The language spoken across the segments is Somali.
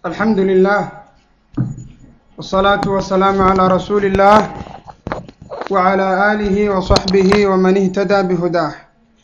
الحمد لله والصلاة والسلام على رسول الله وعلى آله وصحبه ومن اهتدى بهداه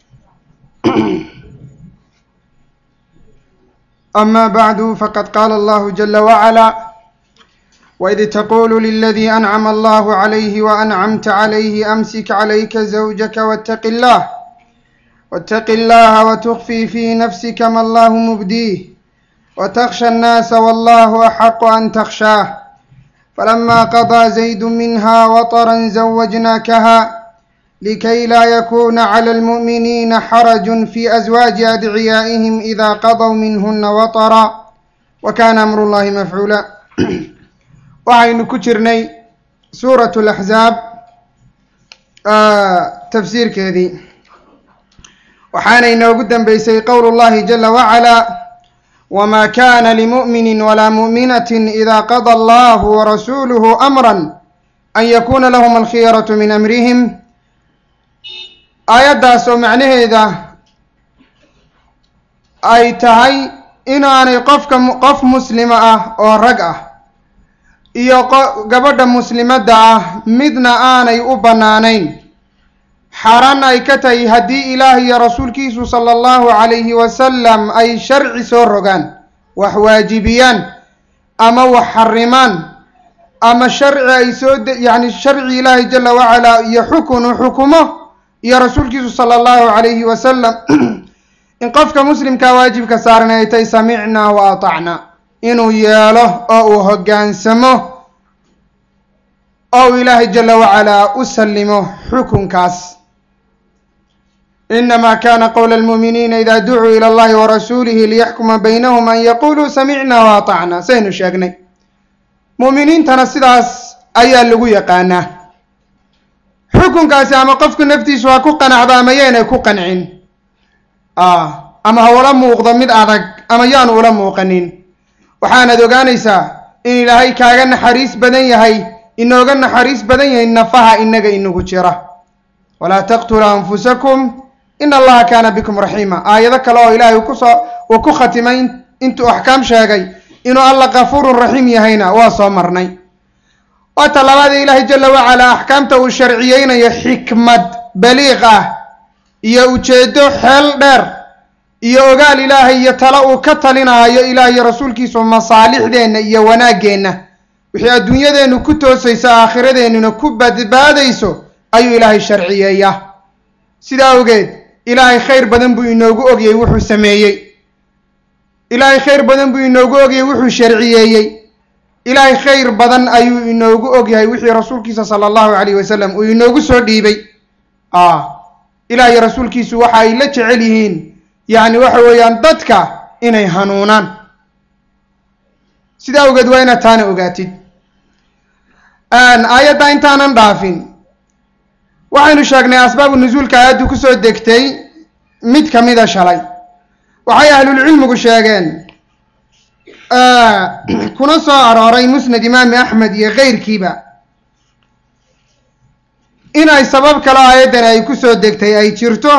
أما بعد فقد قال الله جل وعلا وإذ تقول للذي أنعم الله عليه وأنعمت عليه أمسك عليك زوجك واتق الله واتق الله وتخفي في نفسك ما الله مبديه وتخشى الناس والله أحق أن تخشاه فلما قضى زيد منها وطرا زوجناكها لكي لا يكون على المؤمنين حرج في أزواج أدعيائهم إذا قضوا منهن وطرا وكان أمر الله مفعولا waxaynu ku jirnay suurat laxzaab tafsiirkeedii waxaana inoogu dambeysay qowl llahi jala wacalaa wma kana limu'mini walaa mu'minatin ida qada allahu warasuuluhu amra an yakuna lahum alkhiyaratu min amrihim aayaddaas oo macnaheeda ay tahay inaanay qofka qof muslima ah oo rag ah iyo gabadha muslimadda ah midna aanay u bannaanayn xaaraan ay ka tahay haddii ilaah iyo rasuulkiisu sala allahu calayhi wasalam ay sharci soo rogaan wax waajibiyaan ama wax xarimaan ama sharci ay soo yacni sharci ilaahi jala wacalaa iyo xukunu xukumo iyo rasuulkiisu sala allahu calayhi wasalam in qofka muslimkaa waajibka saaran ay tahay samicnaa wa atacnaa inuu yeelo oo uu hoggaansamo oo uu ilaahay jala wacalaa u sallimo xukunkaas inama kana qowla almuuminiina ida ducuu ila allahi warasuulihi liyaxkuma baynahum an yaquluu samicna wa atacna saynu sheegnay mu'miniintana sidaas ayaa lagu yaqaanaa xukunkaasi ama qofku naftiisu ha ku qanacdo ama yaynay ku qancin ama ha ula muuqdo mid adag ama yaanu ula muuqanin waxaanaad ogaanaysaa in ilaahay kaaga naxariis badan yahay inooga naxariis badan yahay nafaha inaga inagu jira walaa taqtuluu anfusakum in allaha kaana bikum raxiima aayado kale oo ilaahay kusoo uu ku khatimay intuu axkaam sheegay inuu alla kafuurun raxiim yahayna waa soo marnay waa talabaadee ilaahay jala wacalaa axkaamta uu sharciyeynayo xikmad baliiq ah iyo ujeedo xeel dheer iyo ogaal ilaahay iyo tale uu ka talinaayo ilaah iyo rasuulkiisu masaalixdeenna iyo wanaaggeenna wixii adduunyadeennu ku toosayso aakhiradeennuna ku badbaadayso ayuu ilaahay sharciyeeyaa sidaa awgeed ilaahay khayr badan buu inoogu ogyay wuxuu sameeyey ilaahay khayr badan buu inoogu ogyay wuxuu sharciyeeyey ilaahay khayr badan ayuu inoogu ogyahay wixii rasuulkiisa sala allahu calayh wasalam uu inoogu soo dhiibay ilaah iyo rasuulkiisu waxa ay la jecel yihiin yacni waxa weeyaan dadka inay hanuunaan sidaa awgeed waa inaad taana ogaatid aayadda intaanan dhaafin waxaynu sheegnay asbaabu nusuulka aayaddu kusoo degtay mid ka mida shalay waxay ahlulcilmigu sheegeen kuna soo arooray musnad imaami axmed iyo keyrkiiba inay sabab kale aayaddan ay kusoo degtay ay jirto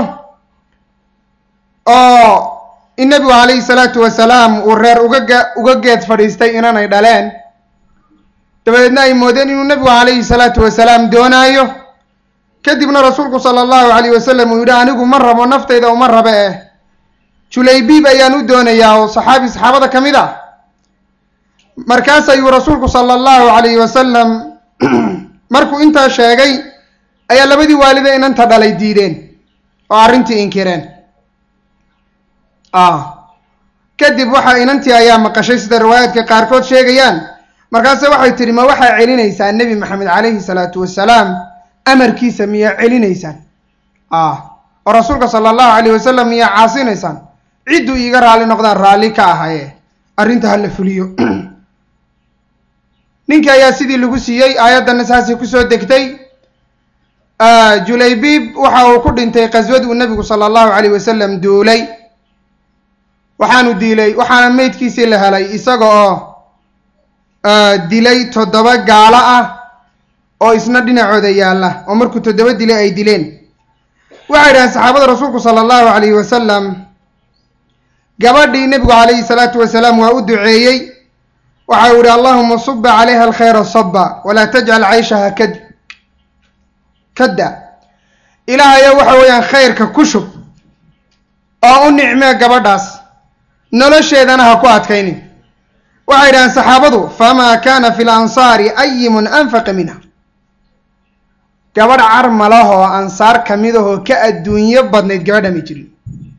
oo in nebigu calayhi salaatu wasalaam uu reer ugaga uga geed fadhiistay inanay dhaleen dabadeedna ay moodeen inuu nebigu calayhi salaatu wasalaam doonaayo kadibna rasuulku sala allahu calayh wasalam uu yidhi anigu ma rabo naftayda uma rabe eh julaybiib ayaan u doonayaa oo saxaabi saxaabada ka mid ah markaas ayuu rasuulku sala allahu calayhi wasalam markuu intaa sheegay ayaa labadii waalida inanta dhalay diideen oo arrintii inkireen kadib waxa inantii ayaa maqashay sida riwaayaadka qaarkood sheegayaan markaase waxay tidhi ma waxaa celinaysaa nebi maxamed calayhi salaatu wasalaam amarkiisa miyaa celinaysaan oo rasuulka sala allahu calayh wasalam miyaa caasinaysaan cidduu iiga raalli noqdaan raalli ka ahaye arrinta ha la fuliyo ninkii ayaa sidii lagu siiyey aayaddanna saasay kusoo degtay julaybiib waxa uu ku dhintay qaswad uu nebigu sala allahu calayh wasalam duulay waxaanu diilay waxaana meydkiisii la helay isaga oo dilay toddoba gaalo ah oo isna dhinacooda yaalla oo markuu toddoba dilay ay dileen waxay dhaheen saxaabada rasuulku sala allahu calayhi wasalam gabadhii nebigu calayhi salaatu wasalaam waa u duceeyey waxa uu ihi allahuma suba calayha alkhayra saba walaa tajcal cayshaha kad kadda ilaahayo waxa weeyaan khayrka ku shub oo u nicmee gabadhaas nolosheedana ha ku adkaynin waxay yidhahdeen saxaabadu famaa kaana fi lansaari ayimun anfaqa minha gabadh carmalahoo ansaar kamidahoo ka adduunyo badnayd gabadha may jirin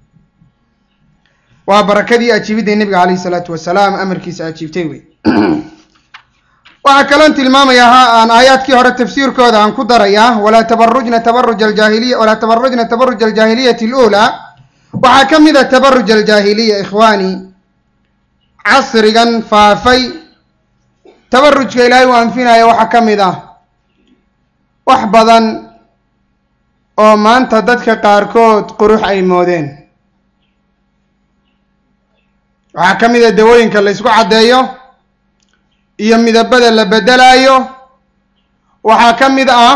waa barakadii ajiibidday nebiga calayhi salaatu wasalaam amarkiisa ajiibtay wey waxaa kaloon tilmaamayaa ha aan aayaadkii hore tafsiirkooda aan ku darayaa walaa tabarujna tabaruj aljaahiliya walaa tabarujna tabaruj aljaahiliyati aluulaa waxaa ka mid a tabaruj aljaahiliya ikhwaani casrigan faafay tabarujka ilaahay u anfinaya waxaa ka mid ah wax badan oo maanta dadka qaarkood qurux ay moodeen waxaa ka mid a dawooyinka la ysku caddeeyo iyo midabada la beddelaayo waxaa ka mid ah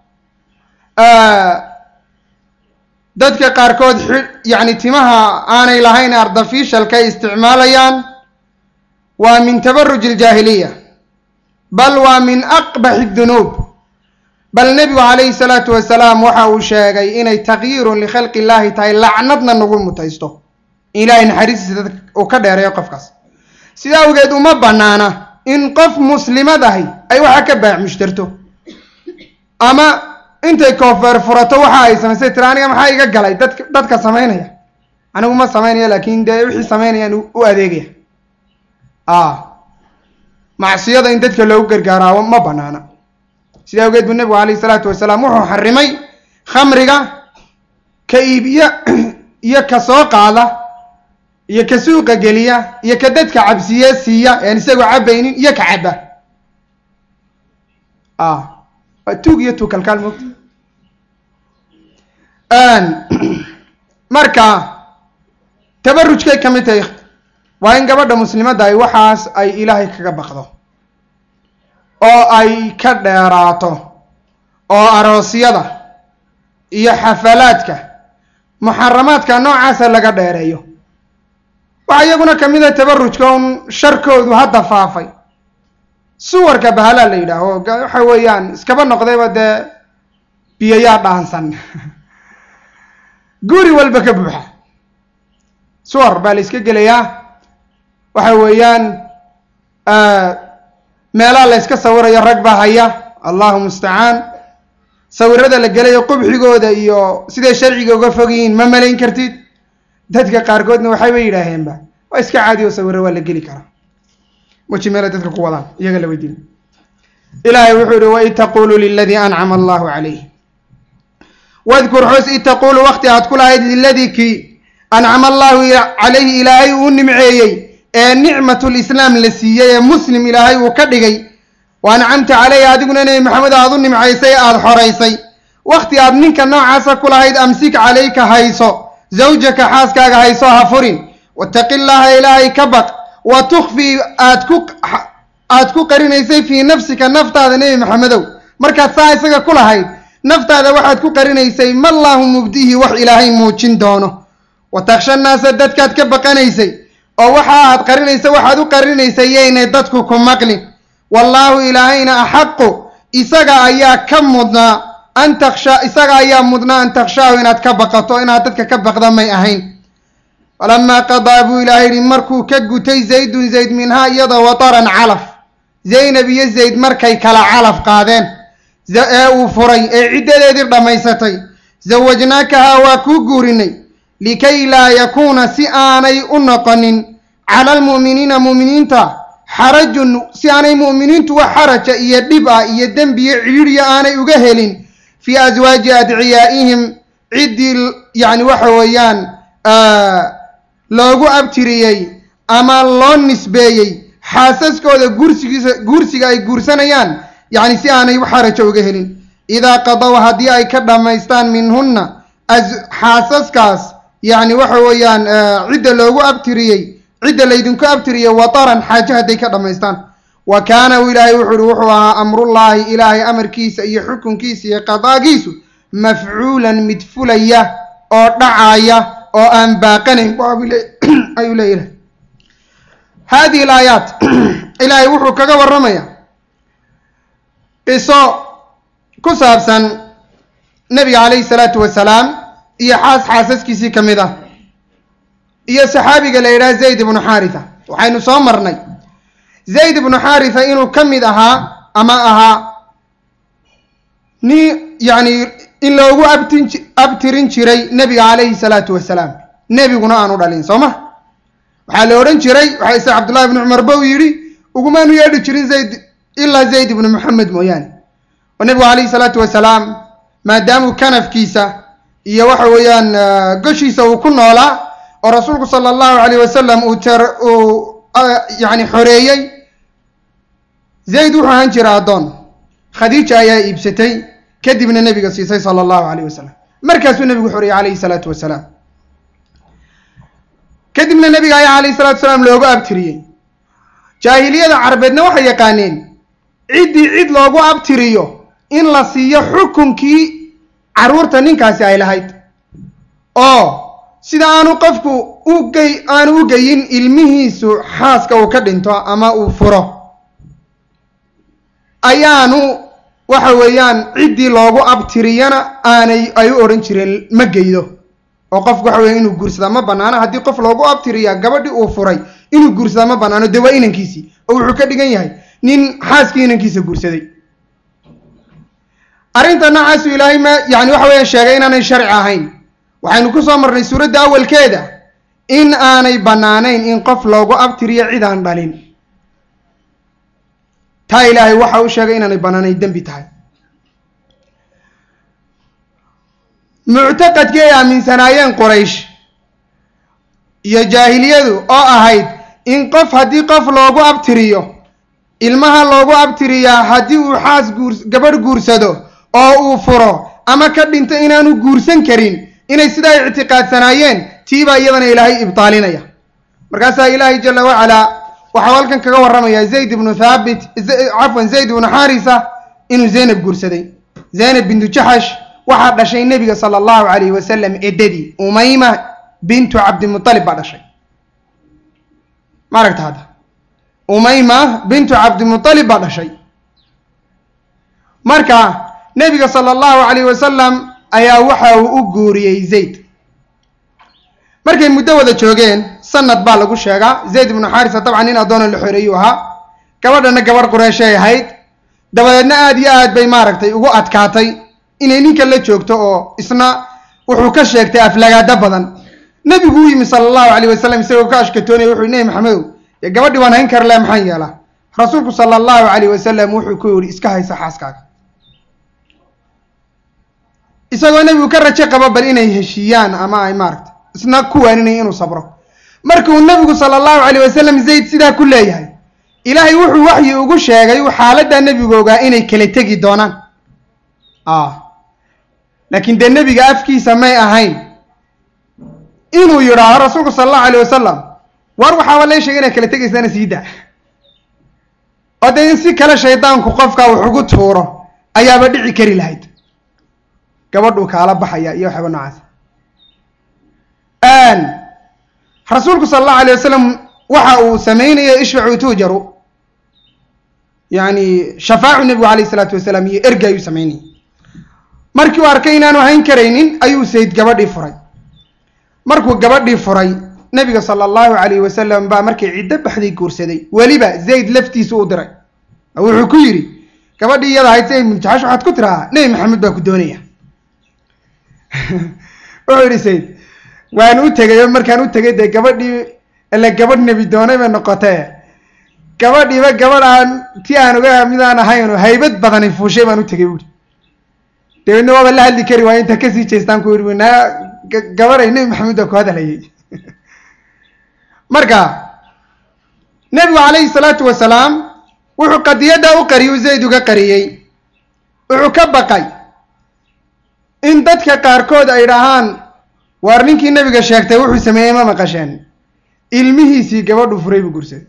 dadka qaarkood xi yacni timaha aanay lahayn artificialka ay isticmaalayaan waa min tabaruj aljaahiliya bal waa min aqbaxi dunuub bal nebigu calayhi salaatu wasalaam waxa uu sheegay inay takyiirun likhalqi illahi tahay lacnadna nagu mutaysto ilaahay naxariistiisa dad uu ka dheereeyo qofkaas sidaa awgeed uma bannaana in qof muslimad ahi ay waxa ka baac mushtarto ama intay koofeer furato waxa ay samaysay tira aniga maxaa iga galay dadka dadka samaynaya anigu ma samaynaya laakin dee wixii samaynayaan u adeegaya a macsiyada in dadka loogu gargaaraao ma banaana sidaa awgeed buu nebigu calayhi salaatu wasalaam wuxuu xarimay khamriga ka iibiya iyo ka soo qaada iyo ka suuqa geliya iyo ka dadka cabsiye siiya ean isagoo cabaynin iyo ka caba a waa tuug iyo tuug kalkaal moogta marka tabarujkay ka mid tahay waa in gabadha muslimadda ay waxaas ay ilaahay kaga baqdo oo ay ka dheeraato oo aroosyada iyo xafalaadka muxaramaadka noocaasa laga dheereeyo waxaa iyaguna kamid a tabarujka un sharkoodu hadda faafay suwarka bahalaa la yidhaaho waxa weeyaan iskaba noqdayba dee biyayaa dhaansan guri walba ka buuxa suwar baa la iska gelayaa waxa weeyaan meelaha la yska sawirayo rag baa haya allahu mustacaan sawirada la gelayo qubxigooda iyo siday sharciga uga fog yihiin ma malayn kartid dadka qaarkoodna waxayba yidhaaheenba waa iska caadi oo sawiro waa la geli karaa weji meelay dadka ku wadaan iyaga la weydiin ilaahay wuxuu yihi waid taqulu liladii ancama allahu calayh wadkur xus id taqulu wakti aad ku lahayd liladii kii ancama allahu calayhi ilaahay uu nimceeyey ee nicmatu lislaam la siiyey ee muslim ilaahay uu ka dhigay wa ancamta caleyhi adiguna nebi maxamed aad u nimcaysay aada xoraysay wakti aad ninka noocaasa ku lahayd amsik calayka hayso zawjaka xaaskaaga hayso ha furin wataqi llaaha ilaahay ka baq wa tukfii aad ku aad ku qarinaysay fii nafsika naftaada nebi maxamedow markaad saa isaga ku lahayd naftaada waxaad ku qarinaysay mallaahu mubdihi wax ilaahay muujin doono wa taksha naasa dadkaad ka baqanaysay oo waxa aad qarinaysa waxaad u qarinaysay yaynay dadku ku maqlin wallaahu ilaahayna axaqu isaga ayaa ka mudnaa an taksha isaga ayaa mudnaa an takshaahu inaad ka baqato inaad dadka ka baqda may ahayn falamaa qadaa buu ilaahay yihi markuu ka gutay zaydun zayd minhaa iyada wataran calaf zaynab iyo zayd markay kala calaf qaadeen ee uu furay ee ciddadeedii dhammaysatay zawajnaakahaa waa kuu guurinay likay laa yakuuna si aanay u noqonin cala almu'miniina mu'miniinta xarajun si aanay mu'miniintu wax xaraja iyo dhib ah iyo dembiyo cidhiidhya aanay uga helin fii aswaaji adciyaa'ihim ciddii yacni waxa weeyaan loogu abtiriyey ama loo nisbeeyey xaasaskooda guursigiisa guursiga ay guursanayaan yacni si aanay xaraja uga helin idaa qadow haddii ay ka dhammaystaan minhunna xaasaskaas yacni waxa weeyaan cidda loogu abtiriyey cidda laydinku abtiriyey wataran xaaje hadday ka dhammaystaan wa kaana ilaahay wuxu uhi wuxuu ahaa amrullaahi ilaahay amarkiisa iyo xukunkiisa iyo qadaagiisu mafcuulan mid fulaya oo dhacaya oo aan baaqanayn ayuu leeyahay hadihi alaayaat ilaahay wuxuu kaga warramaya qiso ku saabsan nebiga calayhi salaatu wasalaam iyo xaas xaasaskiisii ka mid ah iyo saxaabiga la yidhaha zayd ibnu xaaritha waxaynu soo marnay zayd ibnu xaaritha inuu ka mid ahaa ama ahaa ni yacni in loogu abtin abtirin jiray nebiga calayhi salaatu wasalaam nebiguna aanu dhalin soo ma waxaa la odhan jiray waxaa isa cabdullahi ibnu cumar ba u yidhi ugumaanu yeedhi jirin zayd ilaa zayd ibnu moxamed mooyaane oo nebigu calayhi salaatu wasalaam maadaamuu kanafkiisa iyo waxa weeyaan goshiisa uu ku noolaa oo rasuulku sala allahu alayh wasalam uu ter uu yacni xoreeyey zayd wuxuu ahaan jira addoon khadiija ayaa iibsatay kadibna nebiga siisay sala allahu alayh wasalam markaasuu nebigu xoreeyey calayhi salaatu wasalaam kadibna nebiga ayaa calayhi salatu wasalaam loogu abtiriyey jaahiliyada carabeedna waxay yaqaaneen ciddii cid loogu abtiriyo in la siiyo xukunkii carruurta ninkaasi ay lahayd oo sida aanu qofku ugey aanu u geyin ilmihiisu xaaska uu ka dhinto ama uu furo ayaanu waxa weeyaan ciddii loogu abtiriyana aanay ay u odhan jireen ma geydo oo qofku waxa weya inuu guursadaa ma banaano haddii qof loogu abtiriyaa gabadhii uu furay inuu guursadaa ma banaano dee waa inankiisii oo wuxuu ka dhigan yahay nin xaaskii inankiisa guursaday arrinta noocaasu ilaahay ma yani waxa weeyaan sheegay inaanay sharci ahayn waxaynu ku soo marnay suuradda awalkeeda in aanay bannaanayn in qof loogu abtiriyo cid aan dhalin taa ilaahay waxa uu sheegay inaanay bannaanayn dembi tahay muctaqadkii ay aaminsanaayeen quraysh iyo jaahiliyadu oo ahayd in qof haddii qof loogu abtiriyo ilmaha loogu abtiriyaa haddii uu xaas guur gabadh guursado oo uu furo ama ka dhinto inaanu guursan karin inay sidaa ictiqaadsanaayeen tiibaa iyadana ilaahay ibtaalinaya markaasaa ilaahay jala wacalaa waxau halkan kaga warramaya zayd ibnu thaabit cafwan zayd ibnu xaarisa inuu zaynab guursaday zaynab bintu jaxash waxaa dhashay nebiga sala allahu calayhi wasalam eddadii umayma bintu cabdimutalib baa dhashay ma aragta hadda umayma bintu cabdimutalib baa dhashay marka nebiga sala allahu calayhi wasalam ayaa waxa uu u guuriyey zayd markay muddo wada joogeen sanad baa lagu sheegaa zayd ibnu xaarisa dabcan nin addoona la xoreeyuu ahaa gabadhana gabadh qureeshay ahayd dabadeedna aada iyo aad bay maaragtay ugu adkaatay inay ninka la joogto oo isna wuxuu ka sheegtay aflagaado badan nebigu u yimi sala allahu calayh wasalam isagoo ka ashkatoonaya wuxuu nebi maxamedow dee gabadhii waan hayn kar leh maxaan yeelaa rasuulku sala allahu calayh wasalam wuxuu ku yidhi iska haysa xaaskaaga isagoo nebigu ka rajo qabo bal inay heshiiyaan ama ay maaragtay isna ku waaninaya inuu sabro markuu nebigu sala allahu calayh wasalam zayd sidaa ku leeyahay ilaahay wuxuu waxyi ugu sheegay xaaladdaa nebigu ogaa inay kala tegi doonaan laakiin dee nebiga afkiisa may ahayn inuu yidhaaho rasuulku sala allahu alayh wasalam war waxaaba lee sheegay inaad kala tegaysaana sii daa oo dee in si kale shaydaanku qofka wax ugu tuuro ayaaba dhici kari lahayd gabadhuu kaala baxaya iyo waxaaba noocaas rasuulku sala allahu alayh wasalam waxa uu sameynaya ishfacu tuujaru yani shafaacu nebigu calayh isalaatu wasalaam iyo erga ayuu sameynayay markii uu arkay inaanu hayn karaynin ayuu sayd gabadhii furay markuu gabadhii furay nebiga sala allahu calayh wasalam baa markay ciddo baxday guursaday weliba zayd laftiisu u diray wuxuu ku yidhi gabadhii iyada ahayd zayd muntaxash waxaad ku tirahaa nebi maxamed baa ku doonaya wuxuu yidhi sayd waan u tegay oo markaan u tegay dee gabadhii ile gabadh nebi doonay bay noqotee gabadhiiba gabadh aan ti aan uga midaan ahayn oo haybad badani fuushay baan u tegay buuri dabeedna waaba la hadli kari waaya inta kasii jeestaan ku yidhi naa gabaday nebi maxamed baa ku hadlayay marka nebigu calayhi salaatu wasalaam wuxuu qadiyadda u qariyay u zayd uga qariyey wuxuu ka baqay in dadka qaarkood ay dhahaan waar ninkii nebiga sheegtay wuxuu sameeyey ma maqasheen ilmihiisii gabadhu furay buu gursaday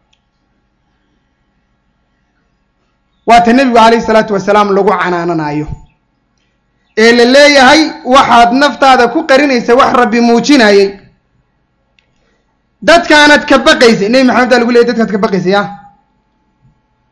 waata nebigu calayhi salaatu wasalaam lagu canaananayo ee la leeyahay waxaad naftaada ku qarinaysa wax rabbi muujinayay dadkaanad ka baqaysay nebi maxamed baa lagu leeyay dadkaad ka baqaysay ah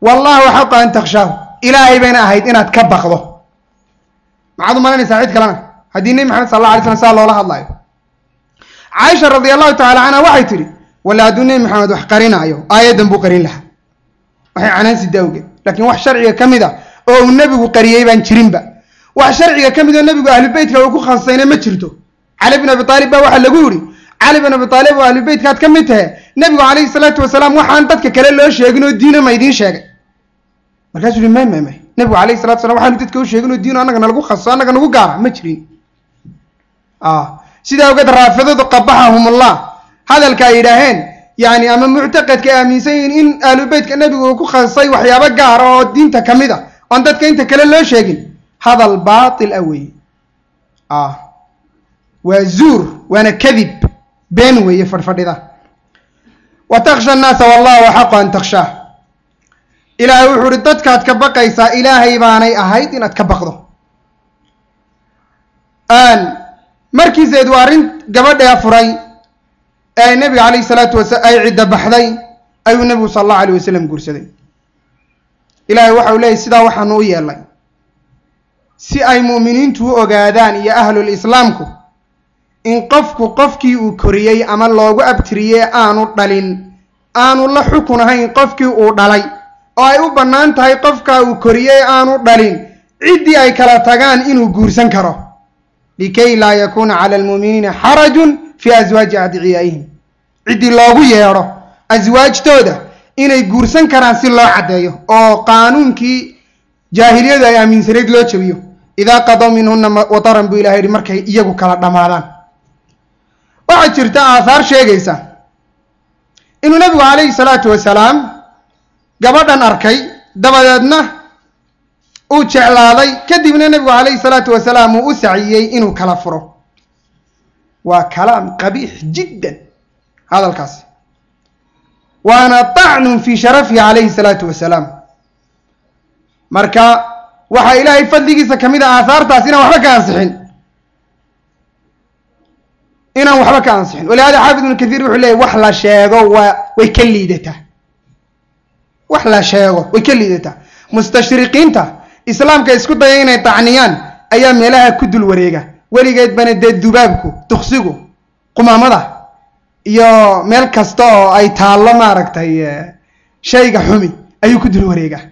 wallahu xaqa an takshaahu ilaahay bayna ahayd inaad ka baqdo maxaad u malanaysaa cid kalena haddii nebi maxamed sal alla alay slam saa loola hadlayo caaisha radi allahu tacala canha waxay tidhi walla hadduu nebi maxamed wax qarinaayo aayaddan buu qarin lahaa waxay canaansi daawgeed laakiin wax sharciga ka mid a oo uu nebigu qariyey baan jirinba wax sharciga ka mid oo nebigu ahlubeytka uu ku khasisayna ma jirto cali bin abi aalib baa waxaa lagu yidhi cali bin abi aalib oo ahlubeytkaad ka mid tahe nebigu calayhi salaatu wasalaam waxaan dadka kale loo sheegin oo diina ma idiin sheegay markaasuu yihi may may may nebigu calayhi salatu salam waxaanu dadka u sheegin oo diino annaga nalagu khasiso annaga nagu gaara ma jirin sidaa ogeed raafidadu qabaxahumullah hadalka ay yidhaaheen yani ama muctaqadka ay aaminsan yihiin in ahlubeytka nebigu uu ku khasisay waxyaabo gaara oo diinta ka mid a oon dadka inta kale loo sheegin hadal baatil ah weeye waa zuur waana kadib been weeye fadhfadhida wa taksha annaasa wallahu axaqu an takshaah ilaahay wuxuu uhi dadkaad ka baqaysaa ilaahay baanay ahayd inaad ka baqdo markiiseed waa arrin gabadhee furay ee nebiga calayhi salaatu wasala ay cidda baxday ayuu nebigu sala allahu alayh wasalam guursaday ilaahay waxa uu leeyahy sidaa waxaanu u yeelnay si ay mu'miniintu u ogaadaan iyo ahlul islaamku in qofku qofkii uu koriyey ama loogu abtiriyey aanu dhalin aanu la xukun ahayn qofkii uu dhalay oo ay u bannaan tahay qofkaa uu koriyey aanu dhalin ciddii ay kala tagaan inuu guursan karo likay laa yakuuna cala almuuminiina xarajun fii aswaaji adciyaa'ihim ciddii loogu yeedho aswaajtooda inay guursan karaan si loo caddeeyo oo qaanuunkii jaahiliyadu ay aaminsanayd loo jabiyo idaa qadow minhuna wataran buu ilahay yihi markay iyagu kala dhammaadaan waxaa jirta aathaar sheegaysa inuu nebigu calayhi salaatu wasalaam gabadhan arkay dabadeedna uu jeclaaday kadibna nebigu calayhi salaatu wasalaam uu u saciyey inuu kala furo waa kalaam qabiix jiddan hadalkaasi waana tacnun fii sharafihi calayhi salaatu wasalaam marka waxaa ilaahay fadligiisa ka mid a aahaartaas inaan waxba ka ansixin inaan waxba ka ansixin walihada xaafid ibnu kathiir wuxuu leeyay wax la sheego waa way ka liidataa wax la sheego way ka liidataa mustashriqiinta islaamka isku daya inay tacniyaan ayaa meelaha ku dul wareega weligeed bana dee dubaabku duksigu qumaamada iyo meel kasta oo ay taallo maaragtay shayga xumi ayuu ku dul wareegaa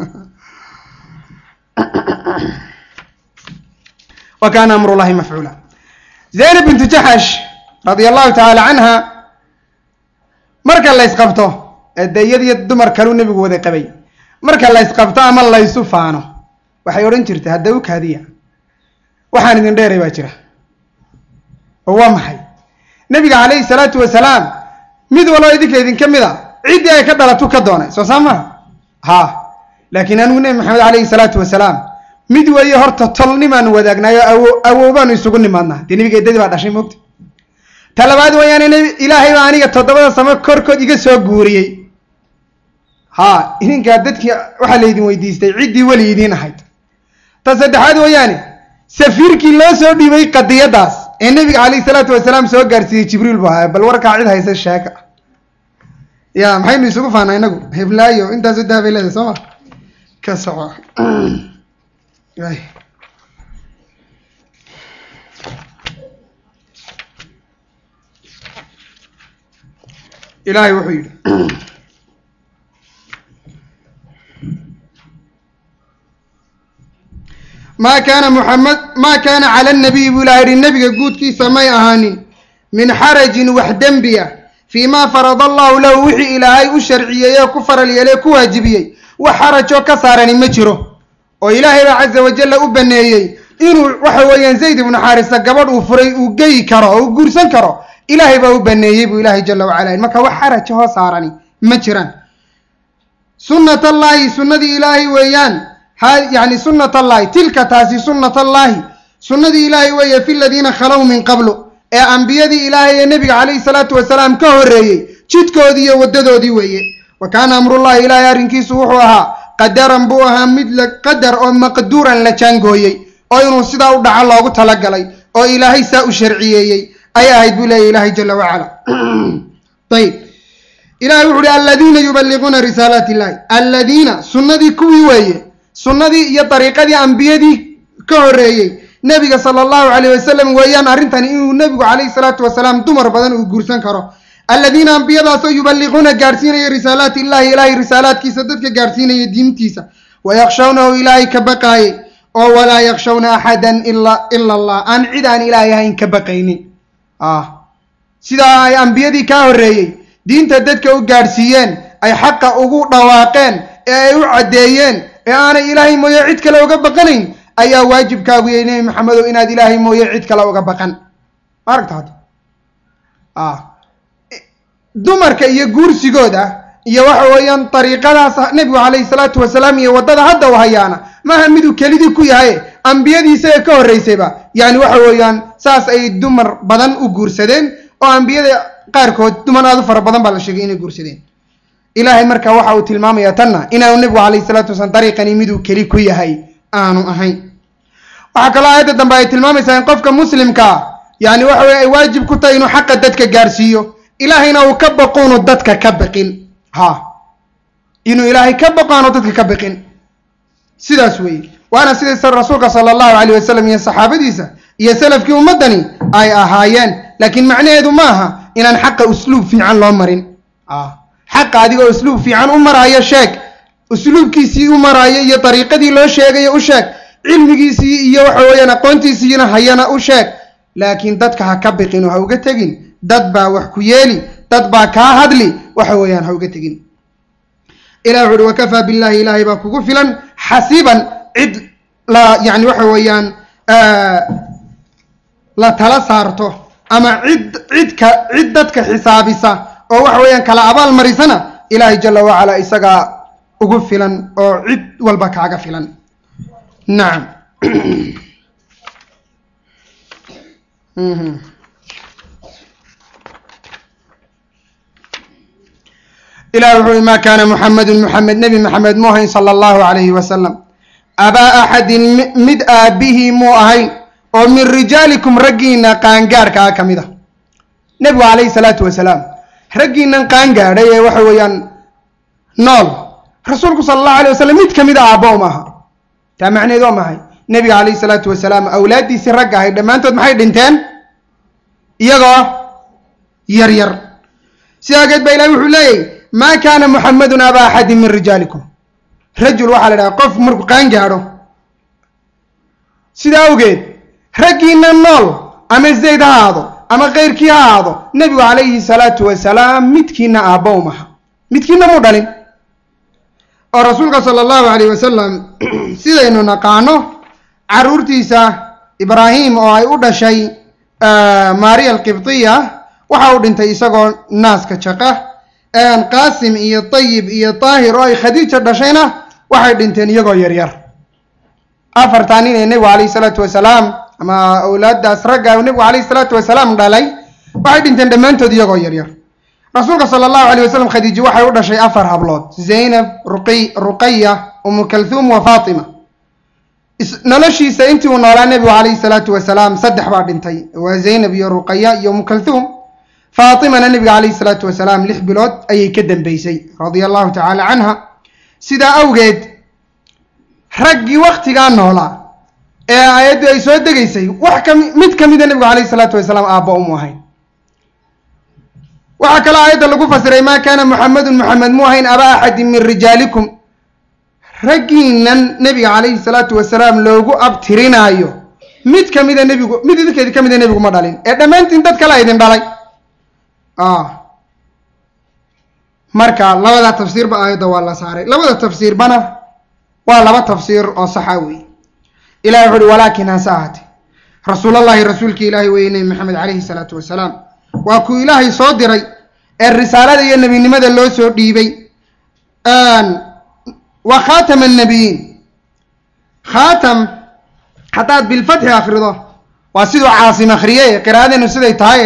wa kaana amru llahi mafcuula zaynab bintu jaxash radia allahu tacaala canha marka la ysqabto de iyadiyo dumar kaleu nebigu wada qabay marka la ysqabto ama laysu faano waxay odhan jirtay hadda u kaadiya waxaan idin dheeray baa jira oo waa maxay nebiga calayhi salaatu wasalaam mid waloo idinka idinka mid a ciddii ay ka dhalatu ka doonay soo saa maha ha laakiin anigu nebi maxamed calayhi salaatu wasalaam mid weeye horta tolnimaanu wadaagnaayo awo awoobaanu isugu nimaadnaa dee nebiga eddadii baa dhashay moogta ta labaad wayaane nebi ilaahay baa aniga toddobada samo korkood iga soo guuriyey ha idinkaa dadkii waxaa laydin weydiistay ciddii weli idiin ahayd ta saddexaad wayaane safiirkii loo soo dhiibay qadiyadaas ee nebiga calayhi salaatu wasalaam soo gaarsiiyey jibriil buu ahaa bal warkaa cid haysa sheeka ya maxaynu isugu faanaa inagu heblaayo intaasu daabay leedahay soo ma ka soco ilaahay wuxuu yidhi maa kaana muxamed maa kaana cala nabiy buu ilaha yihi nebiga guudkiisa may ahaanin min xarajin wax dembiya fii maa farada allahu lahu wixii ilaahay u sharciyeeyey ku faral yeelay ku waajibiyey wax xarajoo ka saarani ma jiro oo ilaahay baa caza wajalla u baneeyey inuu waxa weeyaan zayd ibnu xaarisa gabadh uu furay uu geyi karo oo uu guursan karo ilaahay baa u baneeyey buu ilaahay jala wacala marka wax xaraja hoo saarani ma jiraan sunnat allaahi sunnadii ilaahay weeyaan ha yani sunnat allaahi tilka taasi sunnat allaahi sunnadii ilaahay weeye fi ladiina khalow min qablu ee ambiyadii ilaahay ee nebiga calayhi salaatu wasalaam ka horreeyey jidkoodii iyo waddadoodii weeye wa kaana amrullahi ilaahay arrinkiisu wuxuu ahaa qadaran buu ahaa mid la qadar oo maqduuran la jaangooyey oo inuu sidaa u dhaco loogu talagalay oo ilaahay saa u sharciyeeyey ay ahayd buu leeyahy ilaahay jala wacala ayib ilahay wuxu uhi aladiina yuballiquuna risaalaati illahi aladiina sunnadii kuwii weeye sunnadii iyo dariiqadii ambiyadii ka horreeyey nebiga sala allahu calayh wasalam weeyaan arrintani inuu nebigu calayhi salaatu wasalaam dumar badan uu guursan karo aladiina ambiyadaasoo yuballiquuna gaadhsiinaya risaalaati illahi ilaahay risaalaadkiisa dadka gaadhsiinaya diintiisa wayakhshawnahu ilaahay ka baqaayey oo walaa yakshawna axadan ila ila allah aan cid aan ilaahay ahayn ka baqaynin ah sidaa ay ambiyadii kaa horreeyey diinta dadka u gaadhsiiyeen ay xaqa ugu dhawaaqeen ee ay u caddeeyeen ee aanay ilaahay mooye cid kale uga baqanayn ayaa waajibkaagu yahay nebi maxamedow inaad ilaahay mooye cid kale uga baqan ma aragta hadda ah dumarka iyo guursigooda iyo waxa weeyaan dariiqadaas nebigu calayhi salaatu wasalaam iyo waddada hadda u hayaana maaha miduu kelidii ku yahay ambiyadii isaga ka horreysayba yani waxa weeyaan saas ay dumar badan u guursadeen oo ambiyada qaarkood dumar aad u fara badan baa la sheegay inay guursadeen ilaahay marka waxa uu tilmaamayaa tanna inaanu nebigu calayhi salaatu wasalaam dariiqani miduu keli ku yahay aanu ahayn waxaa kaloo aayadda dambe ay tilmaamaysaa in qofka muslimkaa yani waxa weye ay waajib ku tahay inuu xaqa dadka gaarsiiyo ilaahayna uu ka baqoonu dadka ka baqin ha inuu ilaahay ka baqo aanu dadka ka baqin sidaas weeye waana sida rasuulka sala allahu calayh wasalam iyo saxaabadiisa iyo salafkii ummaddani ay ahaayeen laakiin macnaheedu ma aha inaan xaqa usluub fiican loo marin xaqa adigoo usluub fiican u maraayo sheeg usluubkiisii u maraayo iyo dariiqadii loo sheegayo u sheeg cilmigiisii iyo waxa weeyaan aqoontiisiina hayana u sheeg laakiin dadka ha ka biqin oo ha uga tegin dad baa wax ku yeeli dad baa kaa hadli waxa weeyaan ha uga tegin ilah wuxu uhi wakafaa billahi ilaahay baa kugu filan xasiban cid la yani waxa weeyaan la tala saarto ama cid cidka cid dadka xisaabisa oo waxa weeyaan kala abaal marisana ilaahay jala wacala isagaa ugu filan oo cid walba kaaga filan nacam ilah wuxu uhi ma kana muxamedun muxamed nebi maxamed mu ahayn sala allahu calayhi wasalam abaa axadin mid aabihii muu ahayn oo min rijaalikum raggiina qaangaarkaa ka mid a nebigu calayhi salaatu wasalaam raggiinan qaangaadhay ee waxa weeyaan nool rasuulku sala allahu alay wasalam mid ka mid a aabbo um aha taa macneed waa maxay nebiga calayhi salaatu wasalaam awlaaddiisii ragga ahay dhammaantood maxay dhinteen iyagoo yar yar sidaa awgeed baa ilahi wuxuu leeyahy maa kaana muxamedun aba axadin min rijaalikum rajul waxaa la idhaha qof markuu qaan gaadho sidaa awgeed raggiina nool ama zayd ha ahaado ama keyrkii ha ahaado nebigu calayhi salaatu wasalaam midkiina aabbo um aha midkiina muu dhalin oo rasuulka sala allahu alayh wasalam sidaynu naqaano caruurtiisa ibraahim oo ay u dhashay maariya alqibtiya waxa uu dhintay isagoo naaska jaqa qaasim iyo tayib iyo daahir oo ay khadiija dhashayna waxay dhinteen iyagoo yaryar afartaa nin ee nebigu calayhi salaatu wasalaam ama awlaaddaas ragga nebigu calayhi salaatu wasalaam dhalay waxay dhinteen dhammaantood iyagoo yaryar rasuulka sala allahu alayh wasalam khadiijo waxay u dhashay afar hablood zaynab ruqi ruqaya umu kalhuum wa faatima noloshiisa intii uu noolaa nebigu calayhi salaatu wasalaam saddex baa dhintay waa zaynab iyo ruqaya iyo umu kalhuum faatimana nebiga calayhi salaatu wasalaam lix bilood ayay ka dambeysay radia allahu tacaala canha sidaa awgeed raggii waktigaa noolaa ee aayaddu ay soo degaysay wax kami mid ka mida nebigu calayhi salaatu wasalaam aabba umu ahayn waxaa kaloo aayadda lagu fasiray maa kaana muxamedun muxamed mu ahayn aba axadin min rijaalikum raggiinan nebiga calayhi salaatu wasalaam loogu abtirinaayo mid ka mida nebigu mid idinkeedi ka mida nebigu ma dhalin ee dhammaantiin dad kale idin dhalay marka labada tafsiirba aayadda waa la saaray labada tafsiirbana waa laba tafsiir oo saxa wey ilahi wuxu uhi walaakin hase ahaate rasuulallahi rasuulki ilaahi weye nebi maxamed calayhi salaatu wasalaam waa kuu ilaahay soo diray ee risaalada iyo nebinimada loo soo dhiibay wa khaatama annabiyiin khaatam haddaad bilfatxi akrido waa siduu caasim akriye qiraa'adeenu siday tahay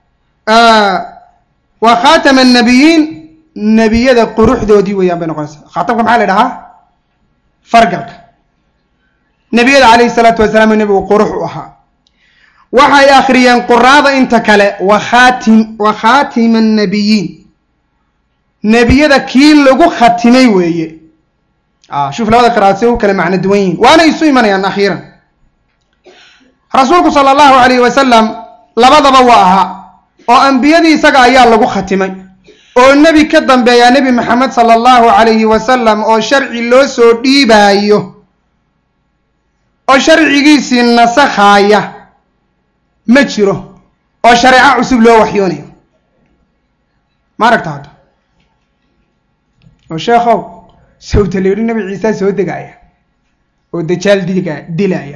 wa khaatama annabiyiin nebiyada quruxdoodii weeyaan bay noqonaysaa khaatamka maxaa la dhahaa fargalka nebiyada calayhi salaatu wasalaam nebigu qurux u ahaa waxay akhriyeen quraada inta kale wa khaatim wa khaatima annabiyiin nebiyada kii lagu khatimay weeye shuf labada qiraa'ad si u kale macno duwan yihiin waana isu imanayaan akhiiran rasuulku sala allahu alayhi wasalam labadaba waa ahaa oo ambiyadii isaga ayaa lagu khatimay oo nebi ka dambeeyaa nebi maxamed sala allahu calayhi wasalam oo sharci loo soo dhiibaayo oo sharcigiisii nasakhaaya ma jiro oo shareeco cusub loo waxyoonayo ma aragta hadda oo sheekhow sawta la yidhi nebi ciisa soo degaaya oo dajaal diga dilaya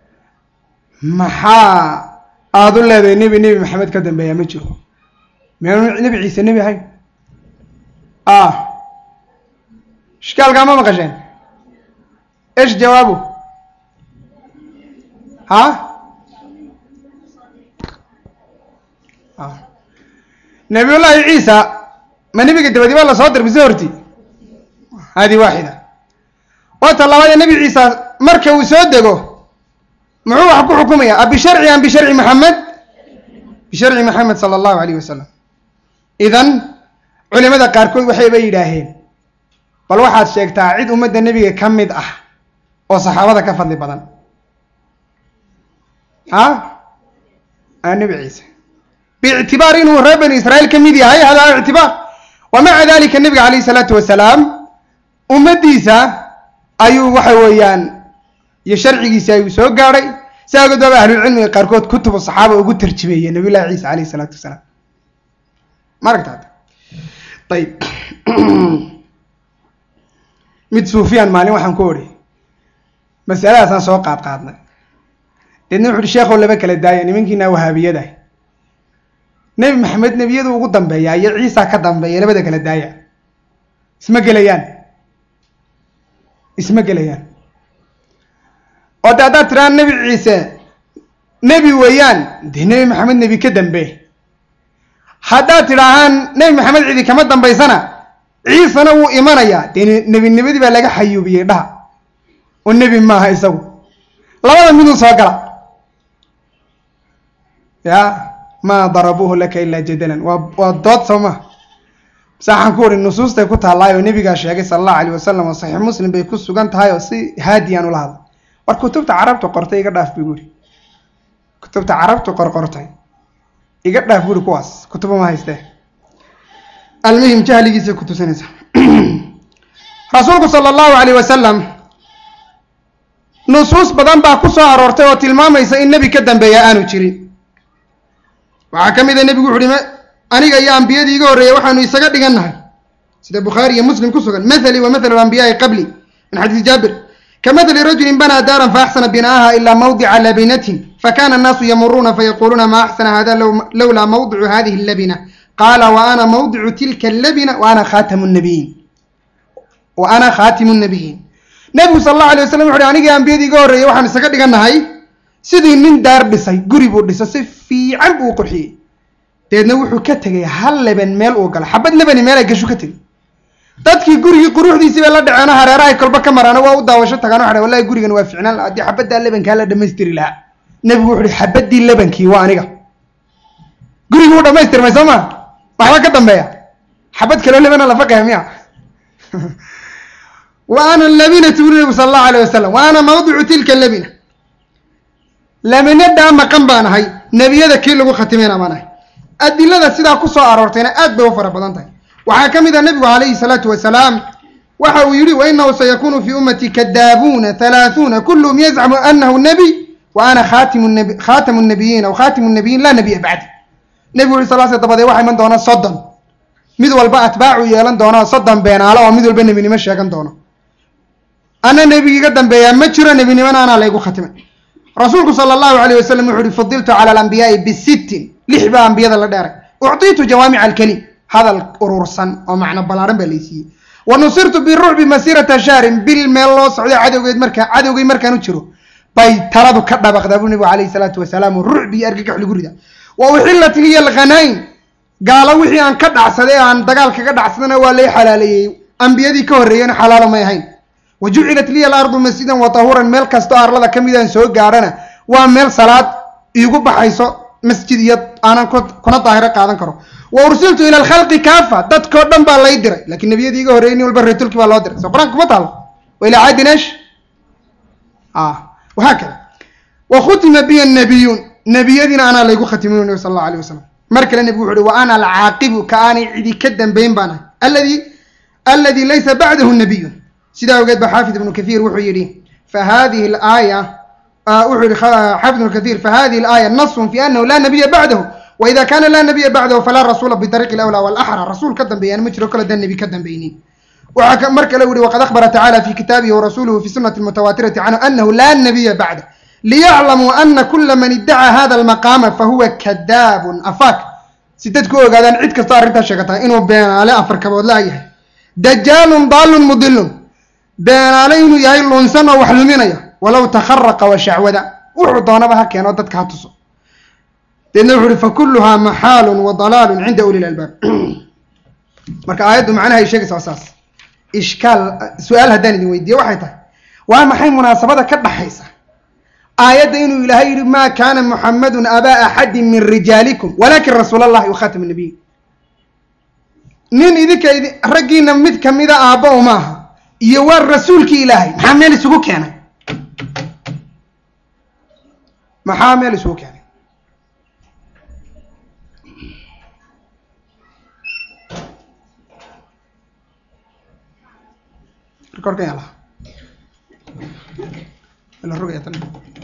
maxaa aada u leedahay nebi nebi maxamed ka dambeeya ma jiro miyaanu nebi ciise nebi ahayn ah ishkaalkaa ma maqasheen esh jawaabu ha nabiyullaahi ciisa ma nebiga dabadi baa lasoo dir mise horti hadi waaxida waata labaadee nebi ciisa marka uu soo dego muxuu wax ku xukumaya abisharci am bisharci maxamed bisharci maxamed sala allahu alayh wasalam idan culimada qaarkood waxayba yidhaaheen bal waxaad sheegtaa cid ummadda nebiga ka mid ah oo saxaabada ka fadli badan ha a nebi ciise biictibaar inuu reer bani israa'iil ka mid yahay hada ictibaar wa maca dalika nebiga calayhi isalaatu wasalaam ummaddiisa ayuu waxa weeyaan iyo sharcigiisi ayuu soo gaadhay si agood baaba ahlulcilmiga qaarkood kutubu saxaaba ugu tarjimeeyey nabiy llahi ciisa alayhi isalaatu wasalaam ma aragta hadda ayib mid suufiyaan maalin waxaan ku odhi masaladaasaan soo qaad qaadnay deedna wuxu uhi sheekhow laba kala daaya nimankiina wahaabiyada nebi maxamed nebiyadu ugu dambeeya iyo ciisa ka dambeeya labada kala daaya isma gelayaan isma gelayaan oo de haddaad tidhahaan nebi ciise nebi weeyaan dee nebi maxamed nebi ka dambe haddaad tidhaahaan nebi maxamed cidi kama dambaysana ciisana wuu imanayaa dee nebinimadii baa laga xayuubiyey dhaha oo nebi maaha isagu labada miduu soo gala ya maa darabuuhu laka ilaa jadalan waa waa dood soo ma saaxaan ku uhi nusuustay ku taalaay oo nebigaa sheegay sala allahu alayh wasalam oo saxiix muslim bay ku sugan tahay oo si haadiyaan ula hadla war kutubta carabtu qortay iga dhaaf bu guri kutubta carabtu qorqortay iga dhaaf guri kuwaas kutuba ma haystee almuhim jahligiisay ku tusinaysa rasuulku sala allahu alayh wasalam nusuus badan baa ku soo aroortay oo tilmaamaysa in nebi ka dambeeya aanu jirin waxaa ka mid a nebigu wuxu uhi aniga iyo ambiyadii iga horreeyay waxaanu isaga dhigannahay sida bukhaari iyo muslim ku sugan mathali wa mathalu alambiyaai qabli min xadiisi jaabir kamathali rajulin banaa daaran faaxsana bina'aha ilaa mawdica labinatin fakana annaasu yamuruuna fayaquluuna ma axsana hada lowlaa mawdicu hadihi allabina qaala wa ana mawdicu tilka allabina wa ana khaatamu nabiyiin wa ana khaatimu nabiyiin nebigu sala allahu alay waslam wuxu uhi anigii ambiyadii iga horreeyay waxaanu isaga dhigannahay sidii nin daar dhisay guri buu dhisay si fiican buu u qurxiyey deedna wuxuu ka tegay hal leban meel uu galo xabad lebani meel ay gashu ka tegay dadkii gurigii quruxdiisii bay la dhaceeno hareerahay kolba ka maraano waa u daawasho tagaan waxa wallahi gurigan waa ficnaan la haddii xabaddaa lebankaa la dhamaystiri lahaa nebigu wuxu uhi xabaddii lebankii waa aniga gurigii wuu dhamaystirmay soo ma waxba ka dambeeya xabad kaloo lebana la faqaya miya wa ana labinatu uri nebigu sala allahu alayh wasalam wa ana mawdicu tilka labina laminadaa maqan baan ahay nebiyada kii lagu khatimayna baan ahay adilada sidaa ku soo aroortayna aad bay u fara badan tahay waxaa ka mid a nebigu calayhi salaatu wasalaam waxa uu yihi wainahu sayakunu fii ummati kadaabuuna halaahuuna kulluhum yazcamu anahu nebiy wa ana khaatamu nabiyiin aw khaatimu nabiyiin laa nabiya bacdi nebigu uri sal sl dabadee waxaa iman doona soddon mid walba atbaacu yeelan doona soddon beenaalo oo mid walba nebinimo sheegan doono ana nebigiiga dambeeyaa ma jiro nebinimona anaa laygu khatimay rasuulku sala allahu alayh wasalam wuxu uhi fudiltu cala alambiyaai bisittin lix baa ambiyada la dheeray uctiitu jawaamica alkelim hadal urursan oo macno ballaaran baa laysiiyey wa nusirtu birucbi masiirata shahrin bil meel loo socday cadowgeed markaa cadowgay markaan u jiro bay taladu ka dhabaqdaa buu nebigu calayhi salaatu wasalaam oo rucbi iyo argagax lagu rida wa uxillat liya alghanayn gaalo wixii aan ka dhacsaday aan dagaal kaga dhacsadana waa lay xalaaleeyey ambiyadii ka horreeyena xalaalo may ahayn wa jucilat liya alardu masjidan wa tahuuran meel kastoo arlada ka midaan soo gaadhana waa meel salaad iigu baxayso masjid iyo aanan kuna daahiro qaadan karo wa ursiltu ila alkhalqi kaafa dadkao dhan baa lay diray lakin nebiyadii iga horreyay nin walba reetulki baa loo diray soo qur-aanka kuma taalo wa ilaa caadin esh wahaakada wa khutima biya nabiyuun nebiyadiina anaa laygu khatimin nabi sal allahu alayh wasalam mar kale nebigu wuxu uhi wa ana alcaaqibu ka aanay cidi ka dambayn baan ahay aladi aladi laysa bacdahu nabiyun sidaa ogeed ba xaafid ibnu kathiir wuxuu yidhi fa hadihi alaaya wuxuu yihi xaafid ibnu kathiir fa hadihi alaaya nasun fi anahu laa nabiya bacdahu waida kana laa nabiya bacdahu falaa rasuula bidariiqi alawlaa walaxra rasuul ka dambeeyaan ma jiro kale daan nebi ka dambaynin waxaa mar kale u yihi waqad akhbara tacala fi kitaabihi warasuuluhu fi sunati mutawaatirati canhu anahu laa nabiya bacdah liyaclamuu ana kula man iddacaa hada almaqaama fahuwa kadaabun afaak si dadku ogaadaan cid kastoo arrintaa sheegataa inuu beenaale afar kaboodlaa yahay dajaalun daalun mudilun beenaale inuu yahay lunsan oo wax luminaya walow takharaqa wa shacwada wuxuu doonaba ha keeno dadka ha tuso deedna wuxu uhi fakuluhaa maxaalun wa dalaalun cinda uli lalbaab marka aayaddu macnaha ay sheegaysa waa saas ishkaal su-aal haddaan idin weydiiye waxay tahay waa maxay munaasabada ka dhaxaysa aayadda inuu ilaahay yihi ma kana muxamadun abaa axadin min rijaalikum walakin rasuul allahi wakhatam nabiyin nin idinka idi raggiina mid kamida aabba u maaha iyo waa rasuulkii ilaahay maxaa meel isugu keenay maxaa meel isugu keenay rekorka yaa laha la rogaya tan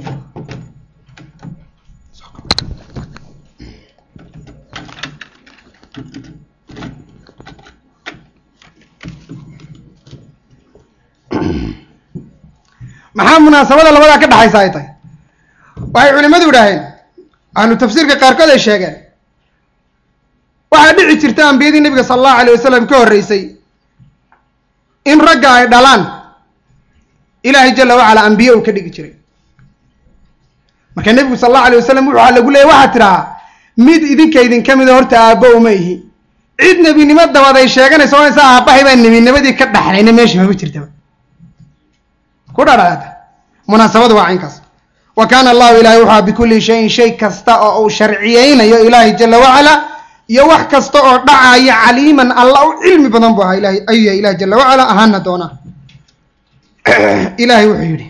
maxaa munaasabada labadaa ka dhaxaysa ay tahay waxay culimadu idhaaheen ahlu tafsiirka qaarkood ay sheegeen waxaa dhici jirta ambiyadii nebiga sala allahu alayh wasalam ka horreysay in ragga ay dhalaan ilaahay jala wacala ambiye uu ka dhigi jiray marka nebigu sala allahu alay wasalam waxaa lagu leeyay waxaa tidhahaa mid idinka idinka mida horta aabbo uma ihi cid nebinimo dabaad ay sheeganayso onaysa aabbahay baa nebinimadii ka dhaxlayna meesha mama jirtaba ku dhadhaata munaasabadu waa caynkaas wa kaana allahu ilahay wuxua bikulli shayin shay kasta oo uu sharciyeynayo ilaahay jala wacala iyo wax kasta oo dhacaya caliiman alla u cilmi badan bu ahaa ilahay ayuu yahay ilahi jala wacala ahaana doonaa ilahay wuxuu yidhi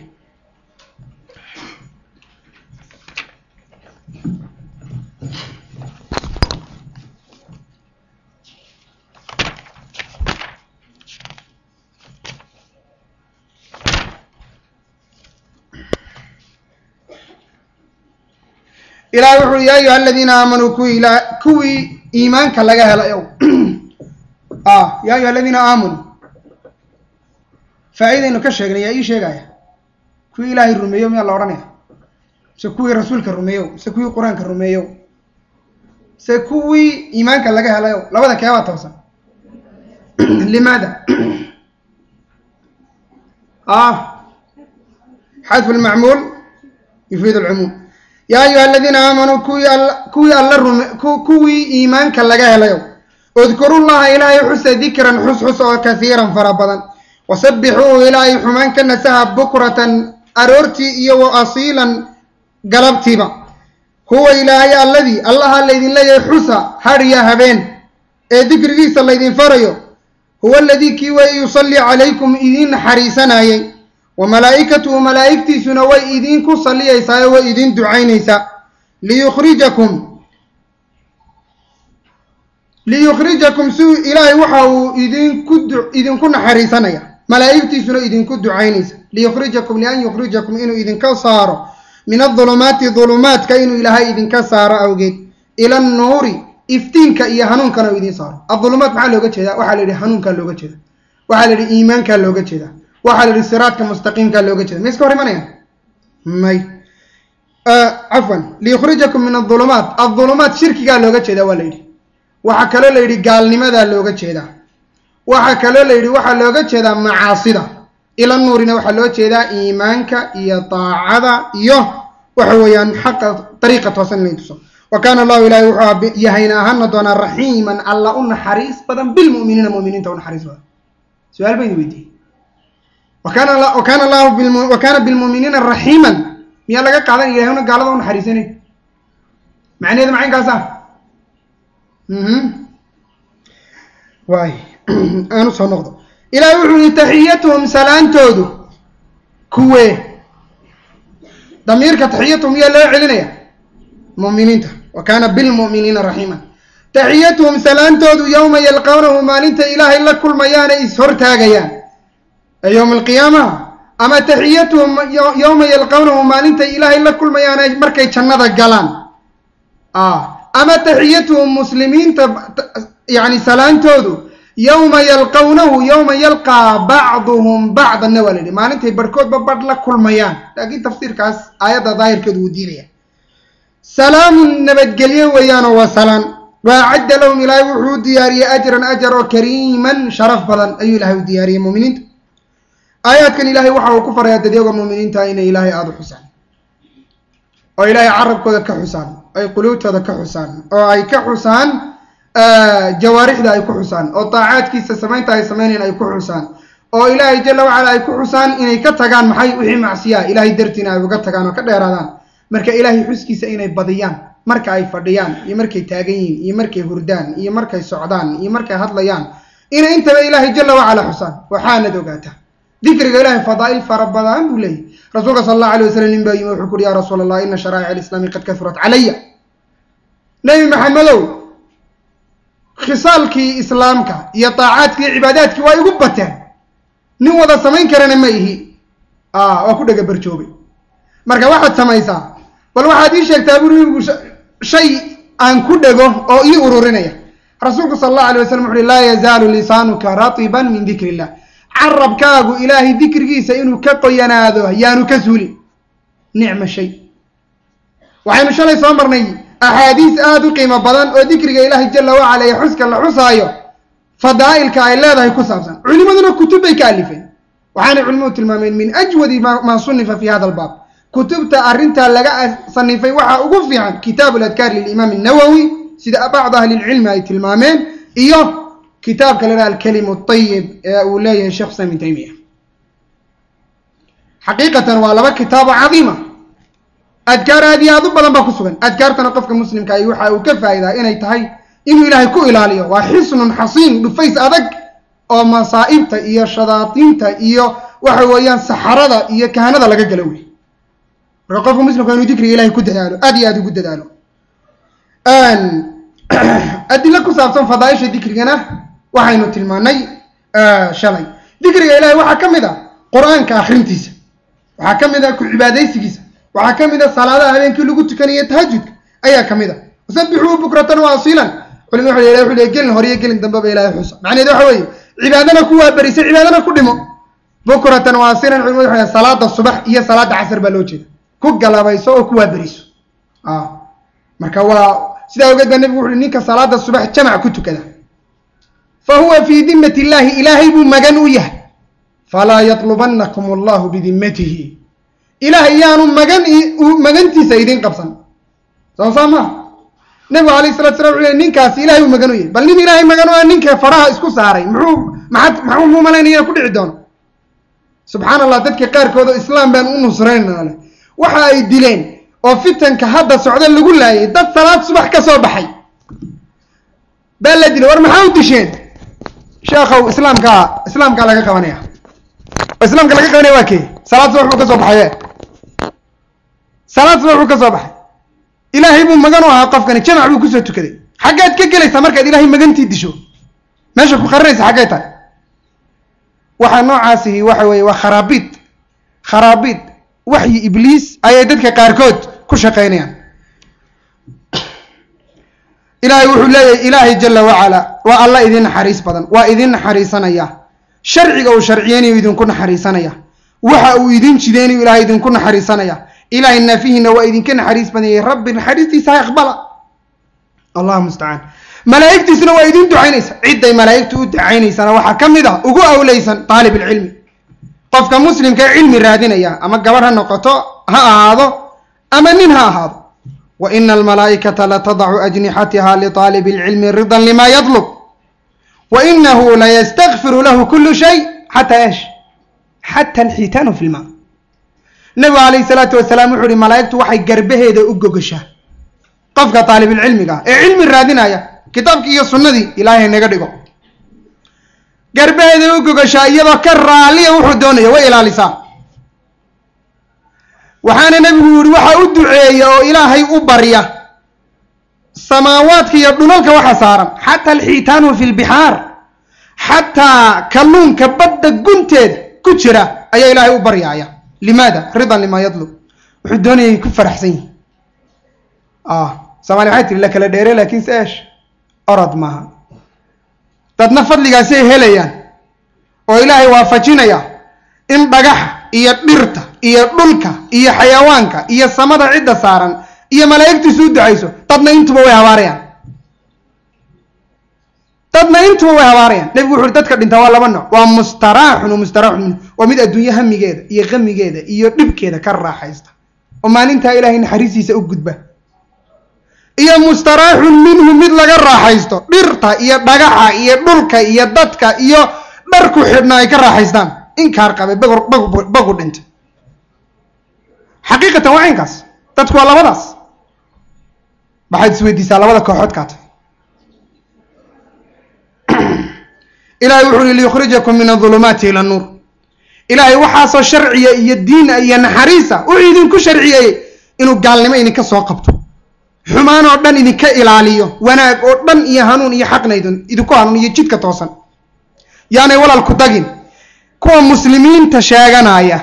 ilahay wuxu ui ya ayuha aladiina aamanuu kuwii ila kuwii iimaanka laga helayow ya ayuha aladiina aamanuu faa'iidaynu ka sheegnay yaa ii sheegaya kuwii ilaahay rumeeyo miyaa la odhanaya mise kuwii rasuulka rumeeyow mise kuwii qur-aanka rumeeyow mise kuwii iimaanka laga helayow labada keebaa toosan limaada xadfu lmacmuul yufiid alcumuum yaa ayuha aladiina aamanuu kuwii all kuwii alla rume kuwii iimaanka laga helayow udkurullaha ilaahay xusa dikran xus xus oo kasiiran fara badan wasabbixuuhu ilaahay xumaan ka nasaha bukratan aroortii iyo wa asiilan galabtiiba huwa ilaahay alladii allaha laydin leeyahay xusa hadhiya habeen ee dikrigiisa laydin farayo huwa aladii kii way yusallii calaykum idiin naxariisanayay wa malaa'ikatuhu malaa'igtiisuna way idiinku salliyaysaa oo way idiin ducaynaysaa liyukhrijakum liyukhrijakum si ilaahay waxa uu idinku idinku naxariisanaya malaa'igtiisuna idinku ducaynaysa liyukhrijakum lian yukhrijakum inuu idinka saaro min adulumaati dulumaadka inuu ilaahay idinka saaro awgeed ila annuuri iftiinka iyo hanuunkana uu idiin saaro adulumaat maxaa looga jeedaa waxaa la yidhi hanuunkaa looga jeeda waxaa la yidhi iimaankaa looga jeeda waxaa la yidhi siraadka mustaqiimkaa looga jeeda ma iska hor imanayaan may cafwan liyukhrijakum min adulumaat adulumaat shirkigaa looga jeedaa waa la yidhi waxaa kaloo la yidhi gaalnimadaa looga jeedaa waxaa kaloo la yidhi waxaa looga jeedaa macaasida ila nuurina waxaa loo jeedaa iimaanka iyo daacada iyo waxa weeyaan xaqa dariiqa toosan inay tuso wa kaana allahu ilahi wuxuu yahayna ahaana doonaa raxiiman alla u naxariis badan bilmu'miniina mu'miniinta u naxariis badan su-aal baynu weydiiyey wakana wakana allahu wa kaana bilmu'miniina raxiiman miyaa laga qaadan ilahay una gaalada u naxariisanay macnaheedu macaynkaasa waay aan usoo noqdo ilahay wuxuu yihi taxiyatuhum salaantoodu kuwee damiirka taxiyatuhum yaa loo celinaya mu'miniinta wa kaana bilmu'miniina raxiima taxiyatuhum salaantoodu yowma yalqawnahu maalinta ilaahay la kulmayaanay is-hortaagayaan ee yowma alqiyaamaha ama taxiyatuhum yowma yalqawnahu maalintay ilaahay la kulmayaanay markay jannada galaan ama taxiyatuhum muslimiinta yani salaantoodu yowma yalqawnahu yowma yalqaa bacduhum bacdanna waa la yidhi maalintay barhkoodba badh la kulmayaan laakiin tafsiirkaas aayadda daahirkeedu wuu diinaya salaamun nabadgelyo weeyaanoo waa salaan waacadda lahum ilaahay wuxuu u diyaariyey ajran ajar oo kariiman sharaf badan ayuu ilahay u diyaariyey muminiinta aayaadkan ilaahay waxa uu ku farayaa dadyaga muminiinta inay ilaahay aada u xusaan oo ilaahay carabkooda ka xusaan ay quluubtooda ka xusaan oo ay ka xusaan jawaarixda ay ku xusaan oo daacaadkiisa samaynta ay samaynayan ay ku xusaan oo ilaahay jala wacala ay ku xusaan inay ka tagaan maxay wixii macsiyaa ilaahay dartiina ay uga tagaan oo ka dheeraadaan marka ilaahay xuskiisa inay badiyaan marka ay fadhiyaan iyo markay taagan yihiin iyo markay hurdaan iyo markay socdaan iyo markay hadlayaan inay intaba ilaahay jala wacala xusaan waxaanad ogaataa dikriga ilahay fadaa'il fara badan buu leeyahy rasuulka sala allahu alay wasalam nin baa yimi wuxuu kuhi ya rasuul allah ina sharaa'ic alislaami qad kahurat calaya nebi maxamedow khisaalkii islaamka iyo daacaadkii iyo cibaadaadkii waa igu bateen nin wada samayn karana ma ihi waa ku dhega barjoobay marka waxaad samaysaa bal waxaad ii sheegtaa buri igu shay aan ku dhego oo ii ururinaya rasuulku sala allahu alay wasalam wuxu uhi laa yazaalu lisaanuka ratiban min dikri illah carabkaagu ilaahay dikrigiisa inuu ka qoyanaado yaanu ka suulin nicma shay waxaynu shalay soo marnay axaadiis aada u qiimo badan oo dikriga ilaahay jala wacala ee xuska la xusaayo fadaa'ilka ay leedahay ku saabsan culimaduna kutub bay ka alifeen waxaanay culimadu tilmaameen min ajwadi maa sunifa fi hada albaab kutubta arrintaa laga sanifay waxaa ugu fiican kitaabu ladkaar lilimaam annawowi sida bacdu ahli lcilmi ay tilmaameen iyo kitaabka la dhaha alkalimu ayib ee uu leeyahay sheekh islam ibn taymiya xaqiiqatan waa laba kitaabo cadiima adkaar aad iyo aad u badan baa ku sugan adkaartana qofka muslimka ay waxa uu ka faa'idaa inay tahay inuu ilaahay ku ilaaliyo waa xisnun xasiin dhufays adag oo masaa'ibta iyo shadaatiinta iyo waxa weeyaan saxarada iyo kahanada laga galo wey marka qofka muslimka inuu dikriga ilahay ku dadaalo aad iyo aad ugu dadaalo adilo ku saabsan fadaaisha dikrigana waxaynu tilmaanay shalay dikriga ilahay waxaa ka mid a qur-aanka akrintiisa waxaa ka mid a ku cibaadaysigiisa waxaa ka mid a salaadaha habeenkii lagu tukanayo tahajudka ayaa ka mid a wasabixuu bukratan wa asiilan culima waxa ilahay wuxuu leey gelin hore iyo gelin dambeba ilahay xusa macnaheed waxa weeye cibaadana ku waaberisa cibaadana ku dhimo bukratan wa asiilan culimadu waxa salaada subax iyo salaada casr baa loo jeeda ku galabayso oo ku waaberiso marka waa sidaa ogeed baa nebigu wuxuui ninka salaada subax jamac ku tukada fa huwa fii dimmati illaahi ilaahay buu magan u yahay falaa yatlubanakum allahu bidimmatihi ilaahay yaanu magan magantiisa idin qabsan soo saa maa nebigu alayh salatu sala wuxu le ninkaasi ilahay buu magan u yahay bal nin ilaahay magan u ah ninka faraha isku saaray muxuu maxaad maxuu muu malaynaya ku dhici doono subxaan allah dadka qaarkood oo islaam baan u nusraynana leh waxa ay dileen oo fitanka hadda socda lagu laayay dad salaad subax ka soo baxay baa la dilay war maxaa u disheen sheekhow islaamkaa islaamkaa laga qabanaya oo islaamka laga qabanaya waa kee salaad subax buu ka soo baxaye salaad subax buu ka soo baxay ilaahay buu magan u ahaa qofkani jamac buu kusoo tukaday xaggaad ka gelaysaa markaad ilaahay magantii disho meesha ku qarinaysa xaggay tahay waxaa noocaasihi waxa weeye waa kharaabiid kharaabiid waxyi ibliis ayay dadka qaarkood ku shaqaynayaan ilaahay wuxuu leeyahay ilaahay jala wacala waa alla idin naxariis badan waa idin naxariisanaya sharciga uu sharciyeynayu idinku naxariisanaya waxa uu idin jideynayu ilahay idinku naxariisanaya ilaahay naafihiina waa idinka naxariis badanyay rabbi naxariistiisa ha aqbala allah mustacaan malaa'igtiisna waa idin ducaynaysa cidday malaa'igtu u ducaynaysana waxaa ka mid ah ugu awleysan daalib ilcilmi qofka muslimka cilmi raadinaya ama gabadh ha noqoto ha ahaado ama nin ha ahaado wa ina almalaa'ikata latadacu ajnixatiha liطaalibi اlcilmi ridan lima yatlub wa inahu layastakfiru lahu kulu shay xataa esh xata alxitaanu fi lma nebigu calayhi salaatu wasalaam wuxu uhi malaa'igtu waxay garbaheeda u gogashaa qofka taalibilcilmiga ah ee cilmi raadinaya kitaabkii iyo sunnadii ilaahay naga dhigo garbaheeday u gogashaa iyadoo ka raaliya wuxuu doonaya way ilaalisaa waxaana nebigu yihi waxa u duceeya oo ilaahay u barya samaawaadka iyo dhulalka waxa saaran xataa alxiitaanu fi lbixaar xataa kalluunka badda gunteeda ku jira ayaa ilaahay u baryaaya limaada ridan lima yadlub wuxuu doonayay ku faraxsan yihi somalia waxay tiri la kala dheere laakin se esh orod maaha dadna fadligaasi ay helayaan oo ilaahay waafajinaya in dhagaxa iyo dhirta iyo dhulka iyo xayawaanka iyo samada cidda saaran iyo malaa'igtiisu u ducayso dadna intuba way habaarayaan dadna intuba way habaarayaan nebigu wuxu uhi dadka dhintaa waa laba nooc waa mustaraaxun wa mustaraaxun minhu waa mid adduunye hamigeeda iyo qamigeeda iyo dhibkeeda ka raaxaysta oo maalintaa ilaahay naxariistiisa u gudba iyo mustaraaxun minhu mid laga raaxaysto dhirta iyo dhagaxa iyo dhulka iyo dadka iyo dharku xidhna ay ka raaxaystaan inkaar qabe bagu dhintay xaqiiqatan waa inkaas dadku waa labadaas waxaad isweydiisaa labada kooxood kaata ilahay wuxu uhi liyukhrijakum min adulumaati ila nuur ilaahay waxaasoo sharciya iyo diina iyo naxariisa wuxuu idinku sharciyeeyey inuu gaalnimo idinka soo qabto xumaan oo dhan idinka ilaaliyo wanaag oo dhan iyo hanuun iyo xaqna idinku hanuun iyo jidka toosan yaanay walaalku dagin kuwa muslimiinta sheeganaya